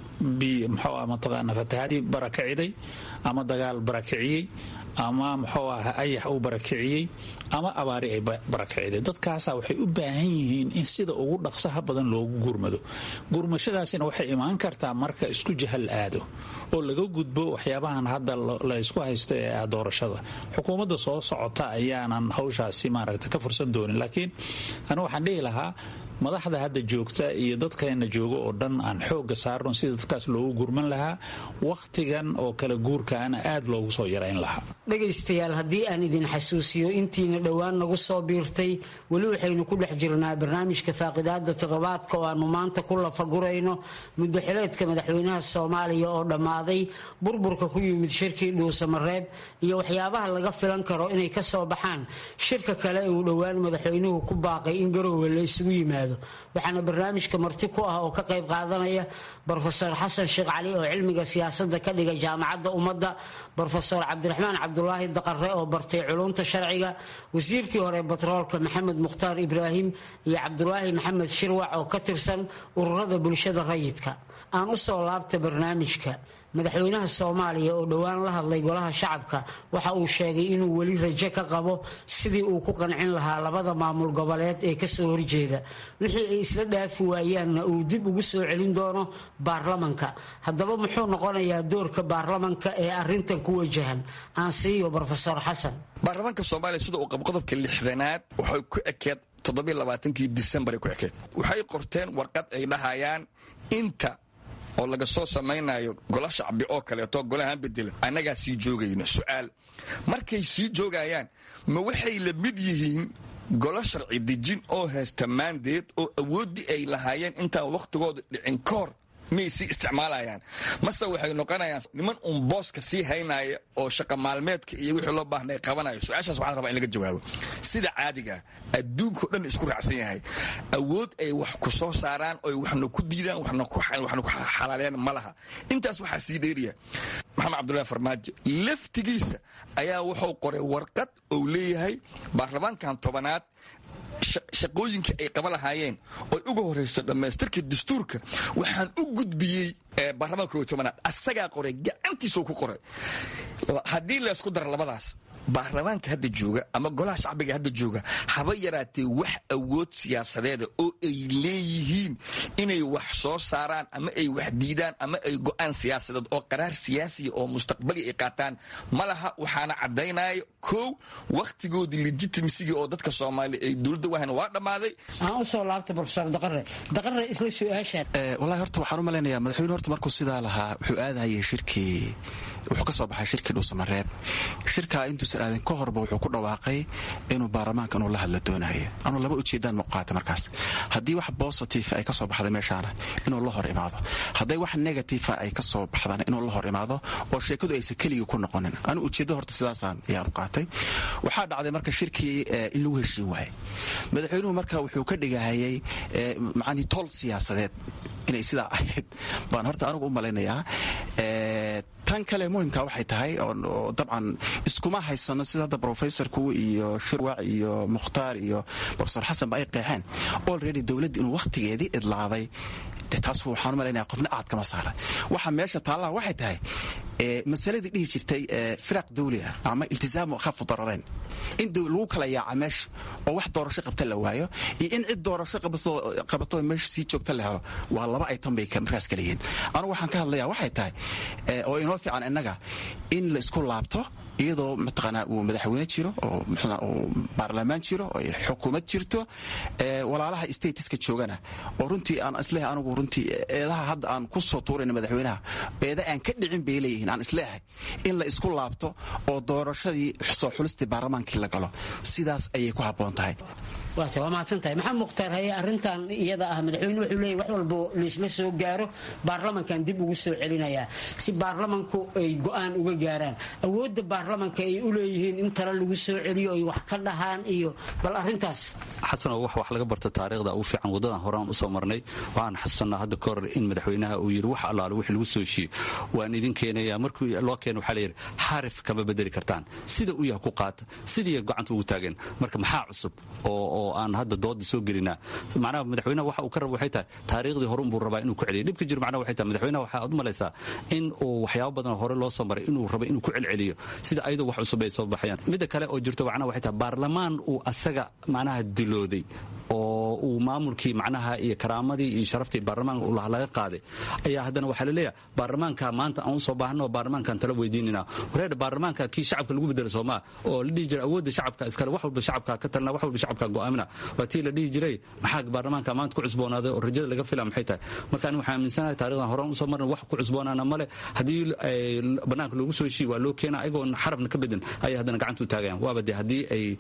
mxuu mataqaana fatahaadii barakiciday ama dagaal barakiciyey ama muxuu aha ayax uu barakiciyey ama abaari ay barakiciday dadkaasa waxay u baahan yihiin in sida ugu dhaqsaha badan loogu gurmado gurmashadaasina waxay imaan kartaa marka isku jahal aado oo laga gudbo waxyaabahan hadda la ysku haysto ee ah doorashada xukuumadda soo socota ayaanan hawshaasi maaragta ka fursan doonin laakiin anu waxaan dhihi lahaa madaxda hadda joogta iyo dadkeena jooga oo dhan aan xooga saarno sida dadkaas loogu gurman lahaa wakhtigan oo kala guurkaana aad loogu soo yarayn lahaa dhegaystayaal haddii aan idin xasuusiyo intiina dhowaan nagu soo biirtay weli waxaynu ku dhex jirnaa barnaamijka faaqidaada toddobaadka oo aanu maanta ku lafagurayno muddo xileedka madaxweynaha soomaaliya oo dhammaaday burburka ku yimid shirkii dhuusamareeb iyo waxyaabaha laga filan karo inay ka soo baxaan shirka kale ee uu dhowaan madaxweynuhu ku baaqay in garoowe la isugu yimaado waxaana barnaamijka marti ku ah oo ka qayb qaadanaya brofesor xasan sheekh cali oo cilmiga siyaasadda ka dhiga jaamacadda ummadda brofesor cabdiraxmaan cabdulaahi daqare oo bartay culunta sharciga wasiirkii hore batroolka maxamed mukhtaar ibraahim iyo cabdulaahi maxamed shirwac oo ka tirsan ururada bulshada rayidka aan u soo laabta barnaamijka madaxweynaha soomaaliya oo dhowaan la hadlay golaha shacabka waxa uu sheegay inuu weli rajo ka qabo sidii uu ku qancin lahaa labada maamul goboleed ee kasoo horjeeda wixii ay isla dhaafi waayaanna uu dib ugu soo celin doono baarlamanka haddaba muxuu noqonayaa doorka baarlamanka ee arintan ku wajahan aan siiyo brofesor xasan baarlamaanka soomaaliya sida uu qabo qodobka lixdanaad waxay ku ekeed toddobaaaankii disembar ku ekeed waxay qorteen warqad ay dhahayaan inta oo laga soo samaynayo gola shacbi oo kaleeto golahaan bedelan annagaa sii joogayno su'aal markay sii joogayaan ma waxay la mid yihiin golo sharci dejin oo haysta maandeed oo awooddii ay lahaayeen intaan wakhtigooda dhicin ka hor miyay sii isticmaalayaan mase waxay noqonayaan niman uun booska sii haynaya oo shaqa maalmeedka iyo wixii loo baahna ay qabanayo su-aashaas waxaan rabaa in laga jawaabo sida caadiga adduunkao dhan isku raacsan yahay awood ay wax ku soo saaraan oy waxna ku diidaan waxna ku xalaaleeyaan ma laha intaas waxaa sii dheeriya maxamed cabdullahi farmaajo laftigiisa ayaa wuxuu qoray warqad ou leeyahay baarlamaankan tobanaad shaqooyinkii ay qaba lahaayeen oy uga horayso dhammaystirka dastuurka waxaan u gudbiyey baarlamaanka koob iyo tobanaad asagaa qoray gacantiisuu ku qoray haddii laysku daro labadaas baarlamaanka hadda jooga ama golaha shacbiga hadda jooga haba yaraatee wax awood siyaasadeeda oo ay leeyihiin inay wax soo saaraan ama ay wax diidaan ama ay go'aan siyaasadeed oo qaraar siyaasiya oo mustaqbali ay qaataan ma laha waxaana caddaynaya kow wakhtigoodii legitimasigii oo dadka soomaaliya ay dowladda wahan waa dhammaaday aan usoo laabta profesor daqare daqare isla su-aashaan wallahi horta waxaan u malaynayaa madaxweyne horta markuu sidaa lahaa wuxuu aadahayay shirkii wuxuu ka soo baxay shirkii dhuusamareeb shirkaa intuusan aadin ka horba wuxuu ku dhawaaqay inuu baarlamaanka inuu la hadla doonayo anuu laba ujeedaan muuqaata markaas haddii wax bositive ay ka soo baxda meeshaana inuu la hor imaado hadday wax negative ay ka soo baxdana inuu la hor imaado oo sheekadu aysan keligii ku noqonin anuu ujeeddo horta sidaasaan ayaan qaatay waxaa dhacday marka shirkii in lagu heshiin waayay madaxweynuhu marka wuxuu ka dhigahayay macanii tol siyaasadeed inay sidaa ahayd baan horta anigu u malaynayaa tan kale muhimka waxay tahay oo dabcan iskuma haysano sida hadda rofesorku iyo shirwac iyo mukhtaar iyo rofesor xasan ba ay qeexeen olready dowladda inuu wakhtigeedii idlaaday de taas waxaan u malaynaya qofna aad kama saara waxa meesha taallaha waxay tahay masaladii dhihi jirtay firaq dawli ah ama iltisaamu akhafu dararayn in lagu kala yaaca meesha oo wax doorasho qabta la waayo iyo in cid doorasho qabato meesha sii joogta la helo waa laba aytan bay markaas kala yihiin anugu waxaan ka hadlayaa waxay tahay oo inoo fiican innaga in la isku laabto iyadoo mataqaanaa uu madaxweyne jiro oo uu baarlamaan jiro oo xukuumad jirto walaalaha statiska joogana oo runtii aan isleehay anigu runtii eedaha hadda aan ku soo tuurayna madaxweynaha eeda aan ka dhicin bay leeyihiin aan isleehay in la isku laabto oo doorashadii soo xulistii baarlamaankii la galo sidaas ayay ku habboon tahay waase waa mahadsantahay maxamed mukhtaar haye arrintan iyada ah madaxweyne wuxuu leeyahy wax walbo laisla soo gaaro baarlamankan dib ugu soo celinayaa si baarlamanku ay go'aan uga gaaraan awoodda baarlamanka ay u leeyihiin in tale lagu soo celiyo ay wax ka dhahaan iyo bal arrintaas xasanoo wax wax laga barta taariikhda ugu fiican waddadan horaan usoo marnay waxaan xasuusanaa hadda ka hor in madaxweynaha uu yidhi wax allaale wixii lagu soo heshiiyo waan idin keenaya markii loo keena waxaa layidhi xarif kama bedeli kartaan sida u yaha ku qaata sidii gacanta ugu taageen marka maxaa cusub oo aan hadda dooda soo gelinaa macnaha madaxweynaha waxa uu ka raba waxay tahay taariikhdii hore unbuu rabaa inuu ku celiyo dhibka jiro macnaha waxay tahay madaxweynaha waxaa ad u malaysaa in uu waxyaabo badan hore loo soo maray inuu rabo inuu ku celceliyo sida ayadoo wax cusub ay soo baxayaan midda kale oo jirto macnaha waxay tahay baarlamaan uu asaga macnaha dilooday oo uu maamulkii macnaha iyo karaamadii iyo sharaftii baarlamaanka ulaha laga qaaday ayaa haddana waxaa laleeyahay baarlamaanka maanta aan usoo baahno baarlamaankaan tala weydiinina wareer baarlamaanka kii shacabka lagu bedelo soomaa oo la dhihi jiray awoodda shacabka iskale wax walba shacabka ka talina wax walba shacabka go'aamina waa tii la dhihi jiray maxaa baarlamaanka maanta ku cusboonaaday oo rajada laga fila maxay tahay marka ani waxaan aaminsanahay taarikhdan horaan usoo marna wax ku cusboonaana male haddii banaanka loogu soo heshiiy waa loo keena ayagoon xarafna ka bedin ayay haddana gacanta u taagayaan waaba dee haddii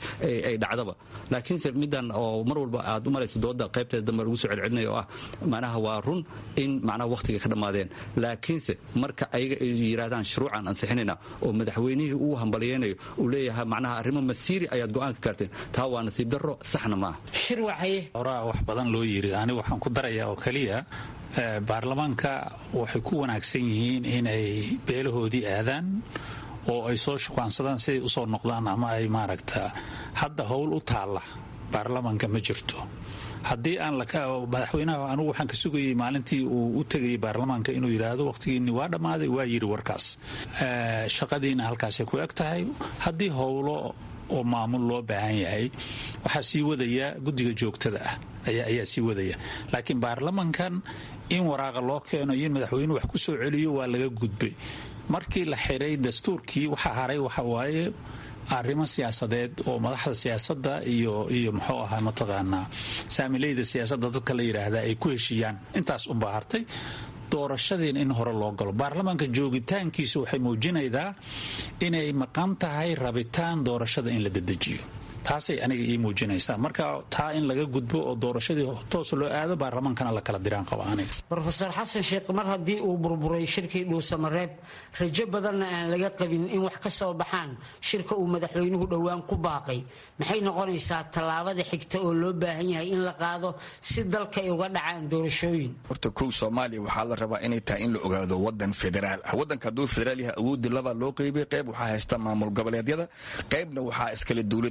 ay dhacdaba laakiinse middan oo mar walba aad u malaysa dooda qaybteeda dambe lagu soo celcelinaya oo ah macnaha waa run in macnaha wakhtiga ka dhammaadeen laakiinse marka ayaga ay yidhahdaan shuruucan ansixinayna oo madaxweynihii uu hambalyeynayo uu leeyahay macnaha arrimo masiiri ayaad go'aanka gaarteen taa waa nasiib darro saxna maaha horaa wax badan loo yiri ani waxaan ku darayaa oo keliya baarlamaanka waxay ku wanaagsan yihiin inay beelahoodii aadaan oo ay soo shukaansadaan siday usoo noqdaan ama ay maaragta hadda howl u taalla baarlamaanka ma jirto haddii aan madaxweynaha anugu waxaan ka sugayay maalintii uu u tegayay baarlamaanka inuu yidhaahdo wakhtigiinni waa dhammaaday waa yidhi warkaas shaqadiina halkaasay ku eg tahay haddii howlo oo maamul loo baahan yahay waxaa sii wadaya guddiga joogtada ah ayaa sii wadaya laakiin baarlamankan in waraaqa loo keeno iyo in madaxweynuhu wax ku soo celiyo waa laga gudbay markii la xiray dastuurkii waxa haray waxa waaye arrimo siyaasadeed oo madaxda siyaasadda iyo iyo muxuu ahaa mataqaanaa saamileyda siyaasadda dadka la yidhaahda ay ku heshiiyaan intaas unbaa hartay doorashadiina in hore loo galo baarlamaanka joogitaankiisu waxay muujinaydaa inay maqan tahay rabitaan doorashada in la dedejiyo taasay aniga ii muujinaysaa marka taa in laga gudbo oo doorashadii toos loo aado baarlamaankana la kala diraan qaba aniga rofeor xasan sheekh mar haddii uu burburay shirkii dhuusamareeb rajo badanna aan laga qabin in wax ka soo baxaan shirka uu madaxweynuhu dhowaan ku baaqay maxay noqonaysaa tallaabada xigta oo loo baahan yahay in la qaado si dalka ay uga dhacaan doorashooyin horta kow soomaaliya waxaa la rabaa inay tahay in la ogaado wadan federaal ah wadanka hadduu federaal yahay awoodii labaa loo qeybay qayb waxaa haysta maamul goboleedyada qaybna waxaa iskale dowladda dhexe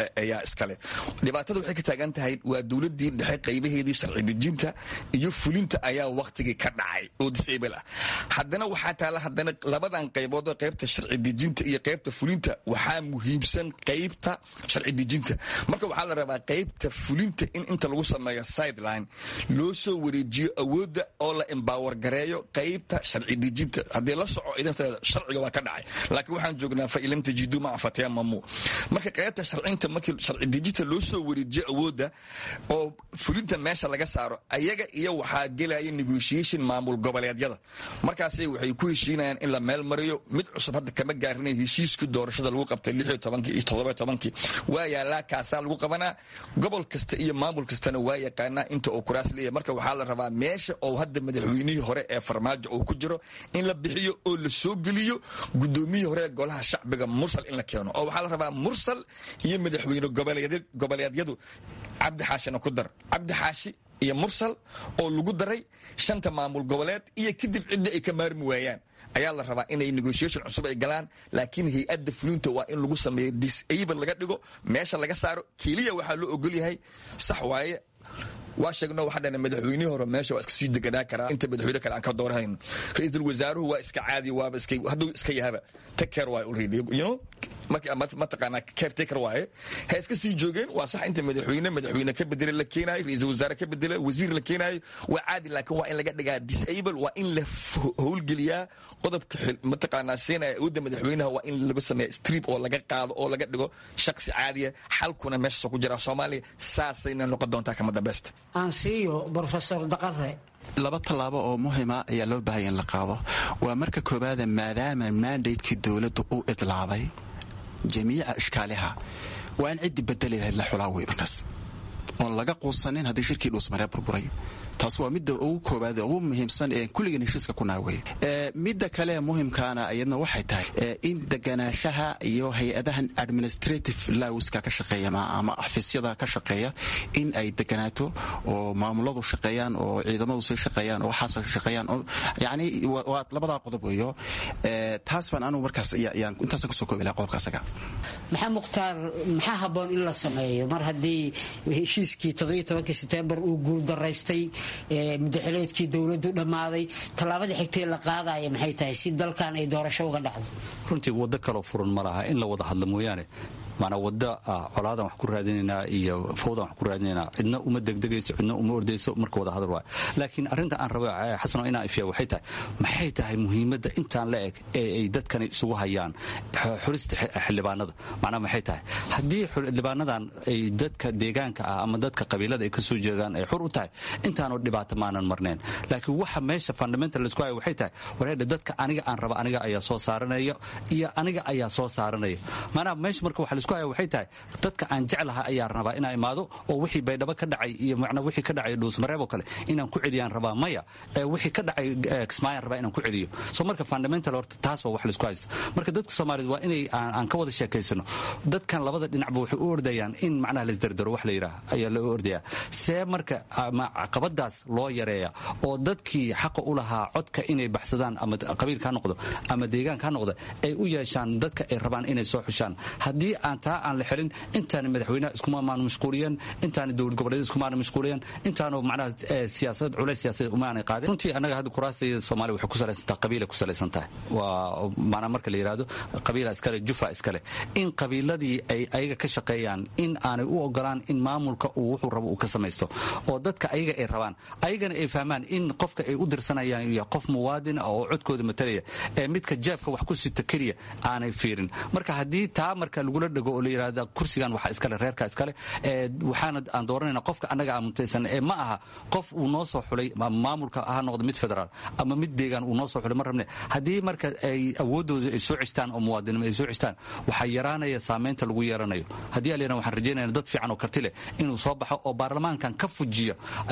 ayaa iskale dhibaatada waxay ka taagan tahay waa dowladii dhexe qaybaheedii sharci dejinta iyo fulinta ayaa waktigii ka dhacay oo disable ah haddana waxaa taala haddana labadan qaybood oo qaybta sharci dejinta iyo qaybta fulinta waxaa muhiimsan qaybta sharci dejinta marka waxaa la rabaa qaybta fulinta in inta lagu sameeyo sideline loo soo wareejiyo awoodda oo la embower gareeyo qaybta sharci dejinta haddii la soco idinteeda sharciga waa ka dhacay laakiin waxaan joognaa fa ilam tajidu maca fataya mamu marka qaybta sharcinta markii sharci dejinta loo soo wareejiyo awoodda oo fulinta meesha laga saaro ayaga iyo waxaa gelaya negotiation maamul goboleedyada markaasay waxay ku heshiinayaan in la meel mariyo mid cusub hadda kama gaarinay heshiiskii doorashada lagu qabtay lix iyo tobankii iyo toddoba iyo tobankii waa yaalaa kaasaa lagu qabanaa gobol kasta iyo maamul kastana waa yaqaanaa inta uu kuraas leeyahay marka waxaa la rabaa meesha oo hadda madaxweynihii hore ee farmaajo uu ku jiro in la bixiyo oo la soo geliyo gudoomiyihii hore ee golaha shacbiga mursal in la keeno oo waxaa la rabaa mursal iyo madaxweyne goboleedyadu cabdi xaashina ku dar cabdi xaashi iyo mursal oo lagu daray shanta maamul goboleed iyo kadib cidda ay ka maarmi waayaan ayaa la rabaa inay negotiation cusub ay galaan laakiin hay-adda fulinta waa in lagu sameeyo disable laga dhigo meesha laga saaro keliya waxaa loo ogol yahay sax waaye waa sheegno waxaa dhana madaxweynihii hore meesha waa iska sii deganaa karaa inta madaxweyne kale aan ka doorahayno ra-iisul wasaaruhu waa iska caadi waaba iska hadduu iska yahaba take care waaye already you know mataqaanaa caretaker waaye ha iska sii joogeen waa sax inta madaxweyne madaxweyne ka bedela la keenaayo ra-iisul wasaare ka bedela wasiir la keenaayo waa caadi laakiin waa in laga dhigaa disable waa in la howlgeliyaa qodobka mataqaanaa seenaya awoodda madaxweynaha waa in laga sameeya strip oo laga qaado oo laga dhigo shaksi caadiya xalkuna meeshaasoo ku jira soomaaliya saasayna noqon doontaa kama dambeysta aansiiyo brofesor daqare laba tallaabo oo muhima ayaa loo baahaya in la qaado waa marka koowaada maadaama mandatekii dowladdu u idlaaday jamiica ishkaaliha waa in ciddii bedeli lahayd la xulaa wey markaas oon laga quusanin haddii shirkii dhuusmaree burburay taas waa midda ugu koobaad ugu muhiimsan ee kulligan heshiiska ku naawey midda kale muhimkaana iyadna waxay tahay in deganaanshaha iyo hay-adahan administrative lawska ka shaqeeya ama xafiisyada ka shaqeeya in ay deganaato oo maamuladu shaqeeyaan oo ciidamadu sii shaqeeyaan oo waxaas shaqeeyaan yani waa labadaa qodob weeyo taas baan anugu markaas intaasan kusoo koobi laha qodobka asaga maxaa mukhtaar maxaa habboon in la sameeyo mar haddii heshiiskii sebtembar uu guuldaraystay mudaxileedkii dowladdu dhammaaday tallaabada xigtee la qaadaya maxay tahay si dalkan ay doorasho uga dhacdo runtii waddo kaloo furan ma laha in la wada hadla mooyaane maanaa wadda colaadan wax ku raadinaynaa iyo fawdan wax ku raadinaynaa cidna uma degdegayso cidna uma ordayso marka wada hadal waay laakiin arrinta aan rabo xasano inaan ifiya waxay tahay maxay tahay muhiimadda intaan la eg ee ay dadkani isugu hayaan xulista xildhibaanada macnaa maxay tahay haddii xildhibaanadan ay dadka deegaanka ah ama dadka qabiilada ay ka soo jeedaan ay xur u tahay intaanoo dhibaato maanan marnayn laakiin waxa meesha fundamental laisku haya waxay tahay wareedha dadka aniga aan raba aniga ayaa soo saaranaya iyo aniga ayaa soo saaranaya maanaa meesha marka waxa laisku haya waxay tahay dadka aan jeclaha ayaa rabaa inaa imaado oo wixii baydhabo ka dhacay iyo macnaa wixii ka dhacay dhuusmareeb oo kale inaan ku celiyaan rabaa maya wixii ka dhacay kismaayaan rabaa inaan ku celiyo so marka fundamental horta taas waa wax laisku haysto marka dadka soomaaliyed waa inay aan ka wada sheekaysano dadkan labada dhinacba waxay u ordayaan in macnaha laisdardaro wax la yidhaah ayaa loo ordayaa see marka caqabadaas loo yareeya oo dadkii xaqa u lahaa codka inay baxsadaan ama qabiilka ha noqdo ama deegaanka ha noqdo ay u yeeshaan dadka ay rabaan inay soo xushaan haddii aan taa aan la xelin intaana madaxweynaha iskumaamaanu mashquuliyeen intaana dowlad goboleed iskumaana mashquuliyeen intaanu macnaha siyaasad culays siyaasadeed umaanay qaadin runtii annaga hadda kuraastayda soomaaliya waxay ku salaysan tahay qabiila ku salaysan tahay waa maanaa marka la yidhaahdo qabiila iskale jufa iskale in qabiiladii ay ayaga ka shaqeeyaan in aanay u ogolaan in maamulka uu wuxuu rabo uu ka samaysto oo dadka ayaga ay rabaan ayagana ay fahmaan in qofka ay u dirsanayaan iyo qof muwaadin oo codkooda matalaya ee midka jeebka wax ku sita keliya aanay fiirin marka haddii taa marka lagula dhego oo la yidhahda kursigan waxa iskale reerka iskale waxaana aan dooranayna qofka annaga aan mutaysan ee ma aha qof uu noo soo xulay maamulka ha noqdo mid federaal ama mid deegaan uu noo soo xulay ma rabne haddii marka ay awooddooda ay soo cestaan oo muwaadinimo ay soo cestaan waxaa yaraanaya saamaynta lagu yeeranayo haddii alyana waxaan rajaynayna dad fiican oo karti leh inuu soo baxo oo baarlamaankan ka fujiya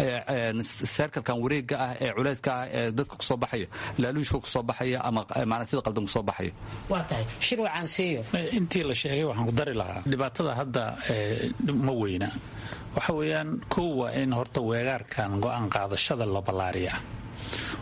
seerkalkan wareegga ah ee culayska ah ee dadka kusoo baxaya laaluushka kusoo baxaya ama maanaa sida qaldan kusoo baxaya waa tahay shirwacan siiyo intii la sheegay waxaan ku dari lahaa dhibaatada hadda ma weyna waxa weeyaan kow waa in horta weegaarkan go'aan qaadashada la ballaariya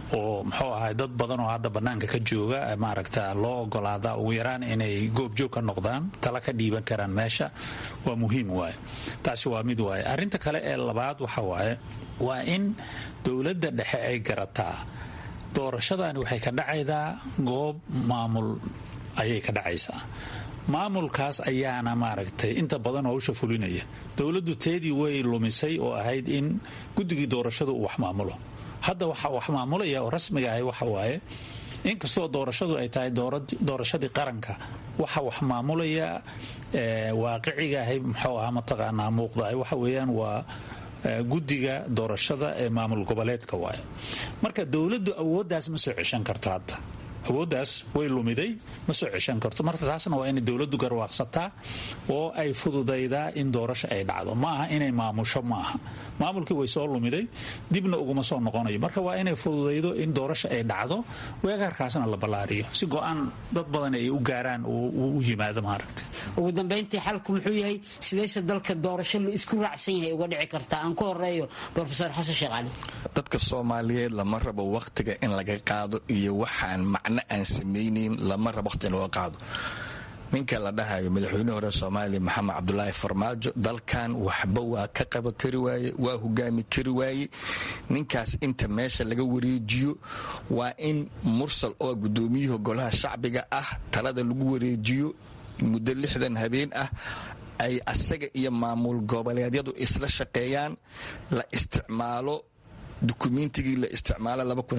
oo muxuu ahay dad badan oo hadda bannaanka ka jooga maaragta loo ogolaada ugu yaraan inay goobjoog ka noqdaan tala ka dhiiban karaan meesha waa muhiim waaye taasi waa mid waaye arrinta kale ee labaad waxa waaye waa in dowladda dhexe ay garataa doorashadani waxay ka dhacaydaa goob maamul ayay ka dhacaysaa maamulkaas ayaana maaragtay inta badan howsha fulinaya dowladdu teedii way lumisay oo ahayd in guddigii doorashadu uu wax maamulo hadda waxa wax maamulaya oo rasmiga ahay waxa waaye inkastoo doorashadu ay tahay doorashadii qaranka waxa wax maamulaya waaqiciga ahay muxuu ahaa mataqaanaa muuqdahay waxa weeyaan waa guddiga doorashada ee maamul goboleedka waaye marka dowladdu awooddaas ma soo ceshan karto hadda awooddaas way lumiday ma soo ceshan karto marka taasna waa inay dowladdu garwaaqsataa oo ay fududaydaa in doorasho ay dhacdo ma aha inay maamusho ma aha maamulkii way soo lumiday dibna uguma soo noqonayo marka waa inay fududaydo in doorasho ay dhacdo weegaarkaasna la ballaariyo si go-aan dad badan ay u gaaraan u yimaado maaragtay ugu dambayntii xalku muxuu yahay sidayse dalka doorasho la isku raacsan yahay uga dhici kartaa aan ku horeeyo rofeor xasan sheekh cali dadka soomaaliyeed lama rabo wakhtiga in laga qaado iyo waxaan macno aan samaynayn lama rabo waqti in looga qaado ninka la dhahayo madaxweynihii hore soomaaliya maxamed cabdulaahi farmaajo dalkan waxba waa ka qaba kari waaye waa hogaami kari waaye ninkaas inta meesha laga wareejiyo waa in mursal oo gudoomiyihii golaha shacbiga ah talada lagu wareejiyo muddo lixdan habeen ah ay asaga iyo maamul goboleedyadu isla shaqeeyaan la isticmaalo dukumentigii la isticmaala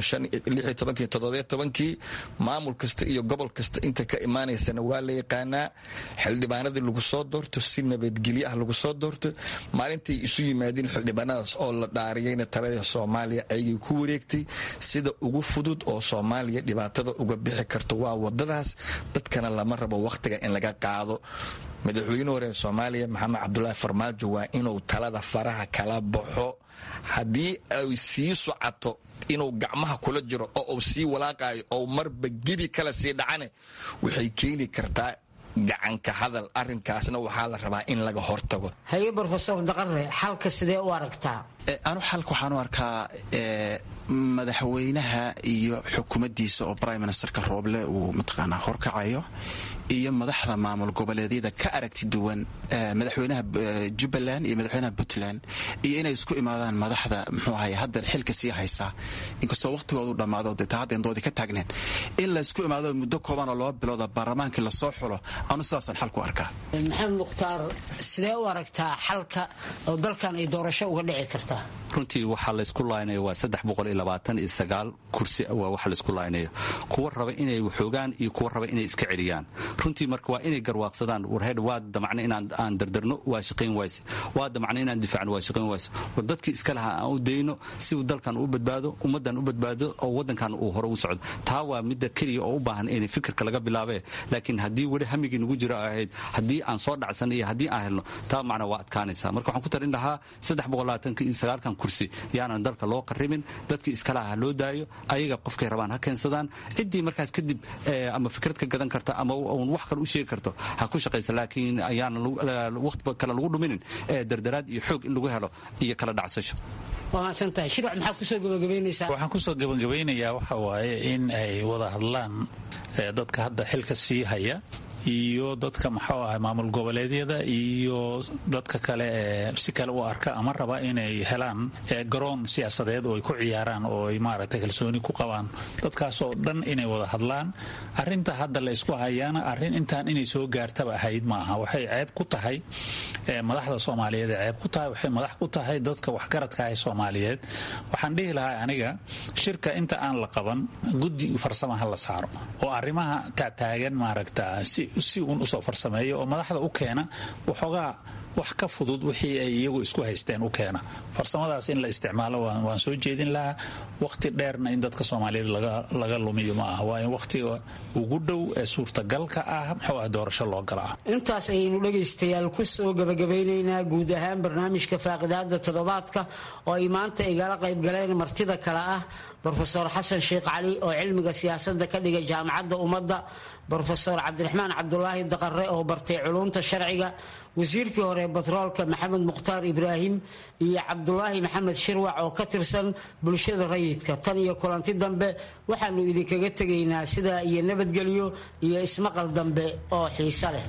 kii maamul kasta iyo gobol kasta inta ka imaanaysana waa la yaqaanaa xildhibaanadii lagu soo doorto si nabadgelyo ah lagu soo doorto maalintay isu yimaadeen xildhibaanadaas oo la dhaariyayna talada soomaaliya ayagay ku wareegtay sida ugu fudud oo soomaaliya dhibaatada uga bixi karto waa wadadaas dadkana lama rabo wakhtiga in laga qaado madaxweyne hore soomaaliya maxamed cabdulaahi farmaajo waa inuu talada faraha kala baxo haddii ay sii socoto inuu gacmaha kula jiro oo uu sii walaaqayo oo marba gebi kale sii dhacane waxay keeni kartaa gacanka hadal arinkaasna waxaa la rabaa in laga hortago haye rofesor daqare xalka sidee u aragtaa anu xalka waxaan u arkaa madaxweynaha iyo xukuumaddiisa oo prime ministerka rooble uu mataqaanaa horkacayo iyo madaxda maamul goboleedyada ka aragti duwan madaxweynaha jubbaland iyo madaxweynaha puntland iyo inay isku imaadaan madaxda muxuu ahay hadda xilka sii haysaa inkastoo waqtigoodu dhammaado dee taa hadda indoodii ka taagneen in la isku imaado muddo kooban oo laba bilooda baarlamaankii lasoo xulo anu sidaasaan xalku arkaa maxamed mukhtaar sidee u aragtaa xalka oo dalkan ay doorasho uga dhici kartaa runtii waxaa laysku laaynaya waa saddex boqol iyo labaatan iyo sagaal kursi waa waxa laysku laaynaya kuwa raba inay waxoogaan iyo kuwa raba inay iska celiyaan runtii marka waa inay garwaaqsadaan warheed waa damacna inaan aan dardarno waa shaqayn wayse waa damacna inaan difaacno waa shaqayn wayse war dadkii iska lahaa aan u dayno si uu dalkan u badbaado ummaddan u badbaado oo waddankan uu hore u socdo taa waa midda keliya oo u baahan inay fikirka laga bilaabee laakiin haddii weli hamigii nagu jiro ahayd haddii aan soo dhacsan iyo haddii aan helno taa macna waa adkaanaysa marka waxaan ku tarin lahaa saddex boqol labaatanka iyo sagaalkan kursi yaanan dalka loo qarribin dadkii iskalaha ha loo daayo ayaga qofkay rabaan ha keensadaan ciddii markaas kadib ama fikrad ka gadan karta ama uun wax kale u sheegi karto ha ku shaqaysa laakiin ayaana waqti kale lagu dhuminin ee dardaraad iyo xoog in lagu helo iyo kala dhacsasho waamaadsantahay shirwac maxaa kusoo gabagabaynaysaa waxaan kusoo gabagabaynayaa waxa waaye in ay wada hadlaan dadka hadda xilka sii haya iyo dadka maxuu ahay maamul goboleedyada iyo dadka kale ee si kale u arka ama raba inay helaan garoon siyaasadeed oo ay ku ciyaaraan oo ay maaragtay kalsooni ku qabaan dadkaasoo dhan inay wada hadlaan arinta hadda la isku hayaana arrin intaan inay soo gaartaba ahayd maaha waxay ceeb ku tahay madaxda soomaaliyeed ee ceeb ku tahay waxay madax ku tahay dadka waxgaradka ah soomaaliyeed waxaan dhihi lahaa aniga shirka inta aan la qaban guddi farsamaha la saaro oo arrimaha taataagan maaragta si si uun usoo farsameeyo oo madaxda u keena waxoogaa wax ka fudud wixii ay iyagu isku haysteen u keena farsamadaas in la isticmaalo waan soo jeedin lahaa waqti dheerna in dadka soomaaliyeed laga lumiyo ma aha waa in waqtiga ugu dhow ee suurtagalka ah muxuu ah doorasho loo gala ah intaas ayaynu dhegaystayaal ku soo gabagabeynaynaa guud ahaan barnaamijka faaqidaada toddobaadka oo ay maanta igala qaybgaleen martida kale ah brofesor xasan sheekh cali oo cilmiga siyaasadda ka dhigay jaamacadda ummadda brofesor cabdiraxmaan cabdulaahi daqare oo bartay culumta sharciga wasiirkii hore batroolka maxamed mukhtaar ibraahim iyo cabdulaahi maxamed shirwac oo ka tirsan bulshada rayidka tan iyo kulanti dambe waxaanu idinkaga tegaynaa sidaa iyo nabadgelyo iyo ismaqal dambe oo xiise leh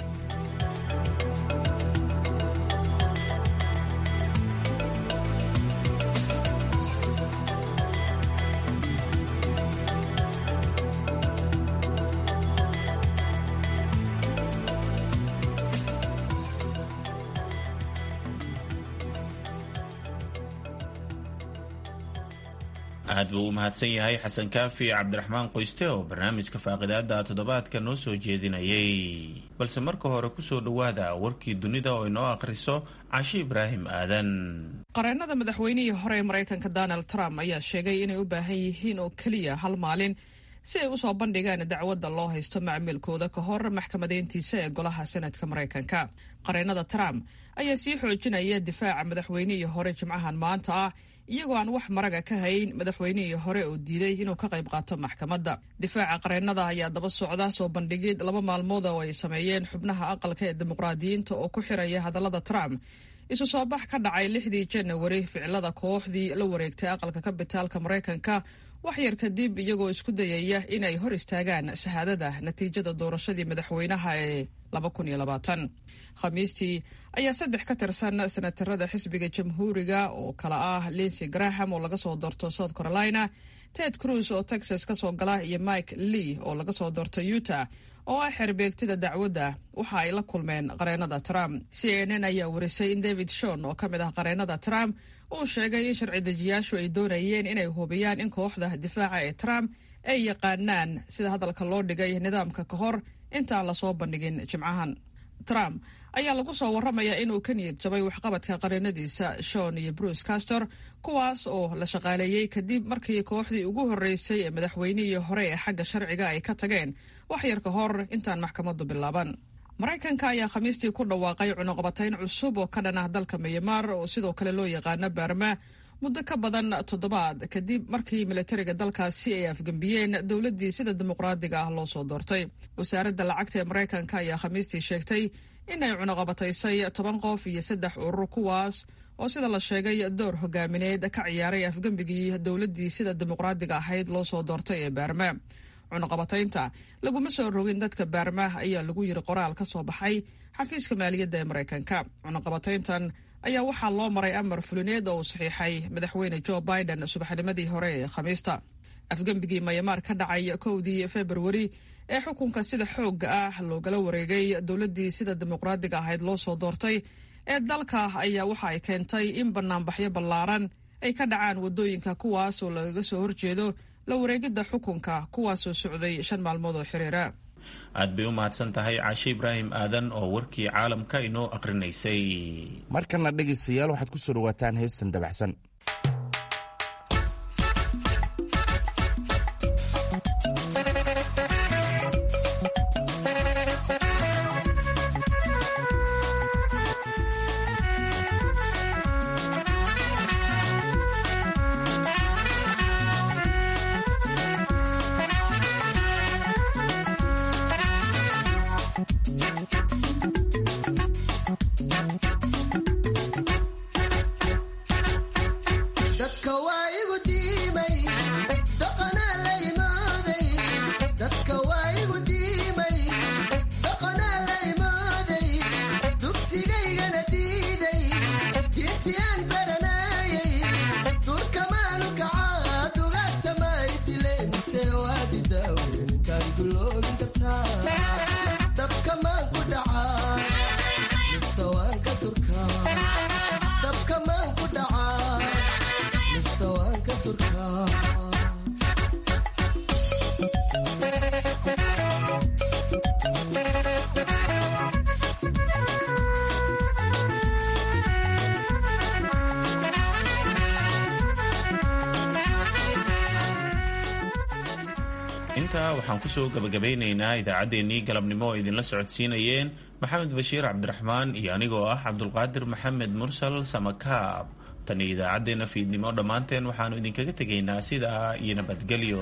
aad buu u mahadsan yahay xasan kaafi cabdiraxmaan qoyste oo barnaamijka faaqidaada toddobaadka noo soo jeedinayay balse marka hore kusoo dhowaada warkii dunida oo inoo akhriso cashi ibraahim aadan qareennada madaxweynihii hore ee maraykanka donald trump ayaa sheegay inay u baahan yihiin oo keliya hal maalin si ay usoo bandhigaan dacwadda loo haysto macmiilkooda ka hor maxkamadeyntiisa ee golaha senadka maraykanka qareennada trump ayaa sii xoojinaya difaaca madaxweynihii hore jimcahan maanta ah iyagoo aan wax maraga ka hayn madaxweynihii hore oo diiday inuu ka qayb qaato maxkamadda difaaca qareennada ayaa daba socda soo bandhigid laba maalmood oo ay sameeyeen xubnaha aqalka ee dimuqraadiyiinta oo ku xiraya hadallada trump isu soo bax ka dhacay lixdii janawari ficilada kooxdii la wareegtay aqalka kabitaalka maraykanka wax yar kadib iyagoo isku dayaya inay hor istaagaan shahaadada natiijada doorashadii madaxweynaha ee khamiistii ayaa saddex ka tirsan senatarada xisbiga jamhuuriga oo kala ah linsey graham oo laga soo doorto south carolina ted cruz oo texas ka soo gala iyo mike lee oo laga soo doorto utah oo ah xerbeegtida dacwadda waxa ay la kulmeen qareennada trump c n n ayaa warisay in david shon oo ka mid ah qareennada trump uu sheegay in sharci dejiyaashu ay doonayeen inay hubiyaan in kooxda difaaca ee trump ay yaqaanaan sida hadalka loo dhigay nidaamka ka hor intaan lasoo bandhigin jimcahan trump ayaa lagu soo warramayaa inuu ka niyad jabay waxqabadka qareennadiisa shon iyo bruce castor kuwaas oo la shaqaaleeyey kadib markii kooxdii ugu horreysay ee madaxweynihii hore ee xagga sharciga ay ka tageen wax yar ka hor intaan maxkamaddu bilaaban maraykanka ayaa khamiistii ku dhawaaqay cunuqabatayn cusub oo ka dhan ah dalka myanmar oo sidoo kale loo yaqaano baarma muddo ka badan toddobaad kadib markii militariga dalkaasi ay afgembiyeen dowladdii sida dimuqraadiga ah loo soo doortay wasaaradda lacagta ee maraykanka ayaa khamiistii sheegtay in ay cunuqabataysay toban qof iyo saddex urur kuwaas oo sida la sheegay door hogaamineed ka ciyaaray afgembigii dowladdii sida dimuqraadiga ahayd loo soo doortay ee baarma cunuqabataynta laguma soo rogin dadka baarma ayaa lagu yiri qoraal ka soo baxay xafiiska maaliyadda ee maraykanka cunuqabatayntan ayaa waxaa loo maray amar fulineed oo uu saxiixay madaxweyne jo biden subaxnimadii hore ee khamiista afgembigii mayamaar ka dhacay kowdii februari ee xukunka sida xoogga ah loogala wareegay dowladdii sida dimuqraadiga ahayd loo soo doortay ee dalka ayaa waxa ay keentay in banaanbaxyo ballaaran ay ka dhacaan waddooyinka kuwaas oo lagaga soo horjeedo la wareegidda xukunka kuwaasoo socday shan maalmood oo xiriira aad bay u mahadsan tahay caashe ibraahim aadan oo warkii caalamka inoo aqrinaysay markana dhegaystayaal waxaad ku soo dhawaataan heestan dabacsan intaa waxaan kusoo gabagabeynaynaa idaacaddeenii galabnimo oo idinla socodsiinayeen maxamed bashiir cabdiraxmaan iyo anigoo ah cabdulqaadir maxamed mursal samakaab tan iyo idaacaddeenna fiidnimo dhammaanteen waxaannu idinkaga tegaynaa sidaa iyo nabadgelyo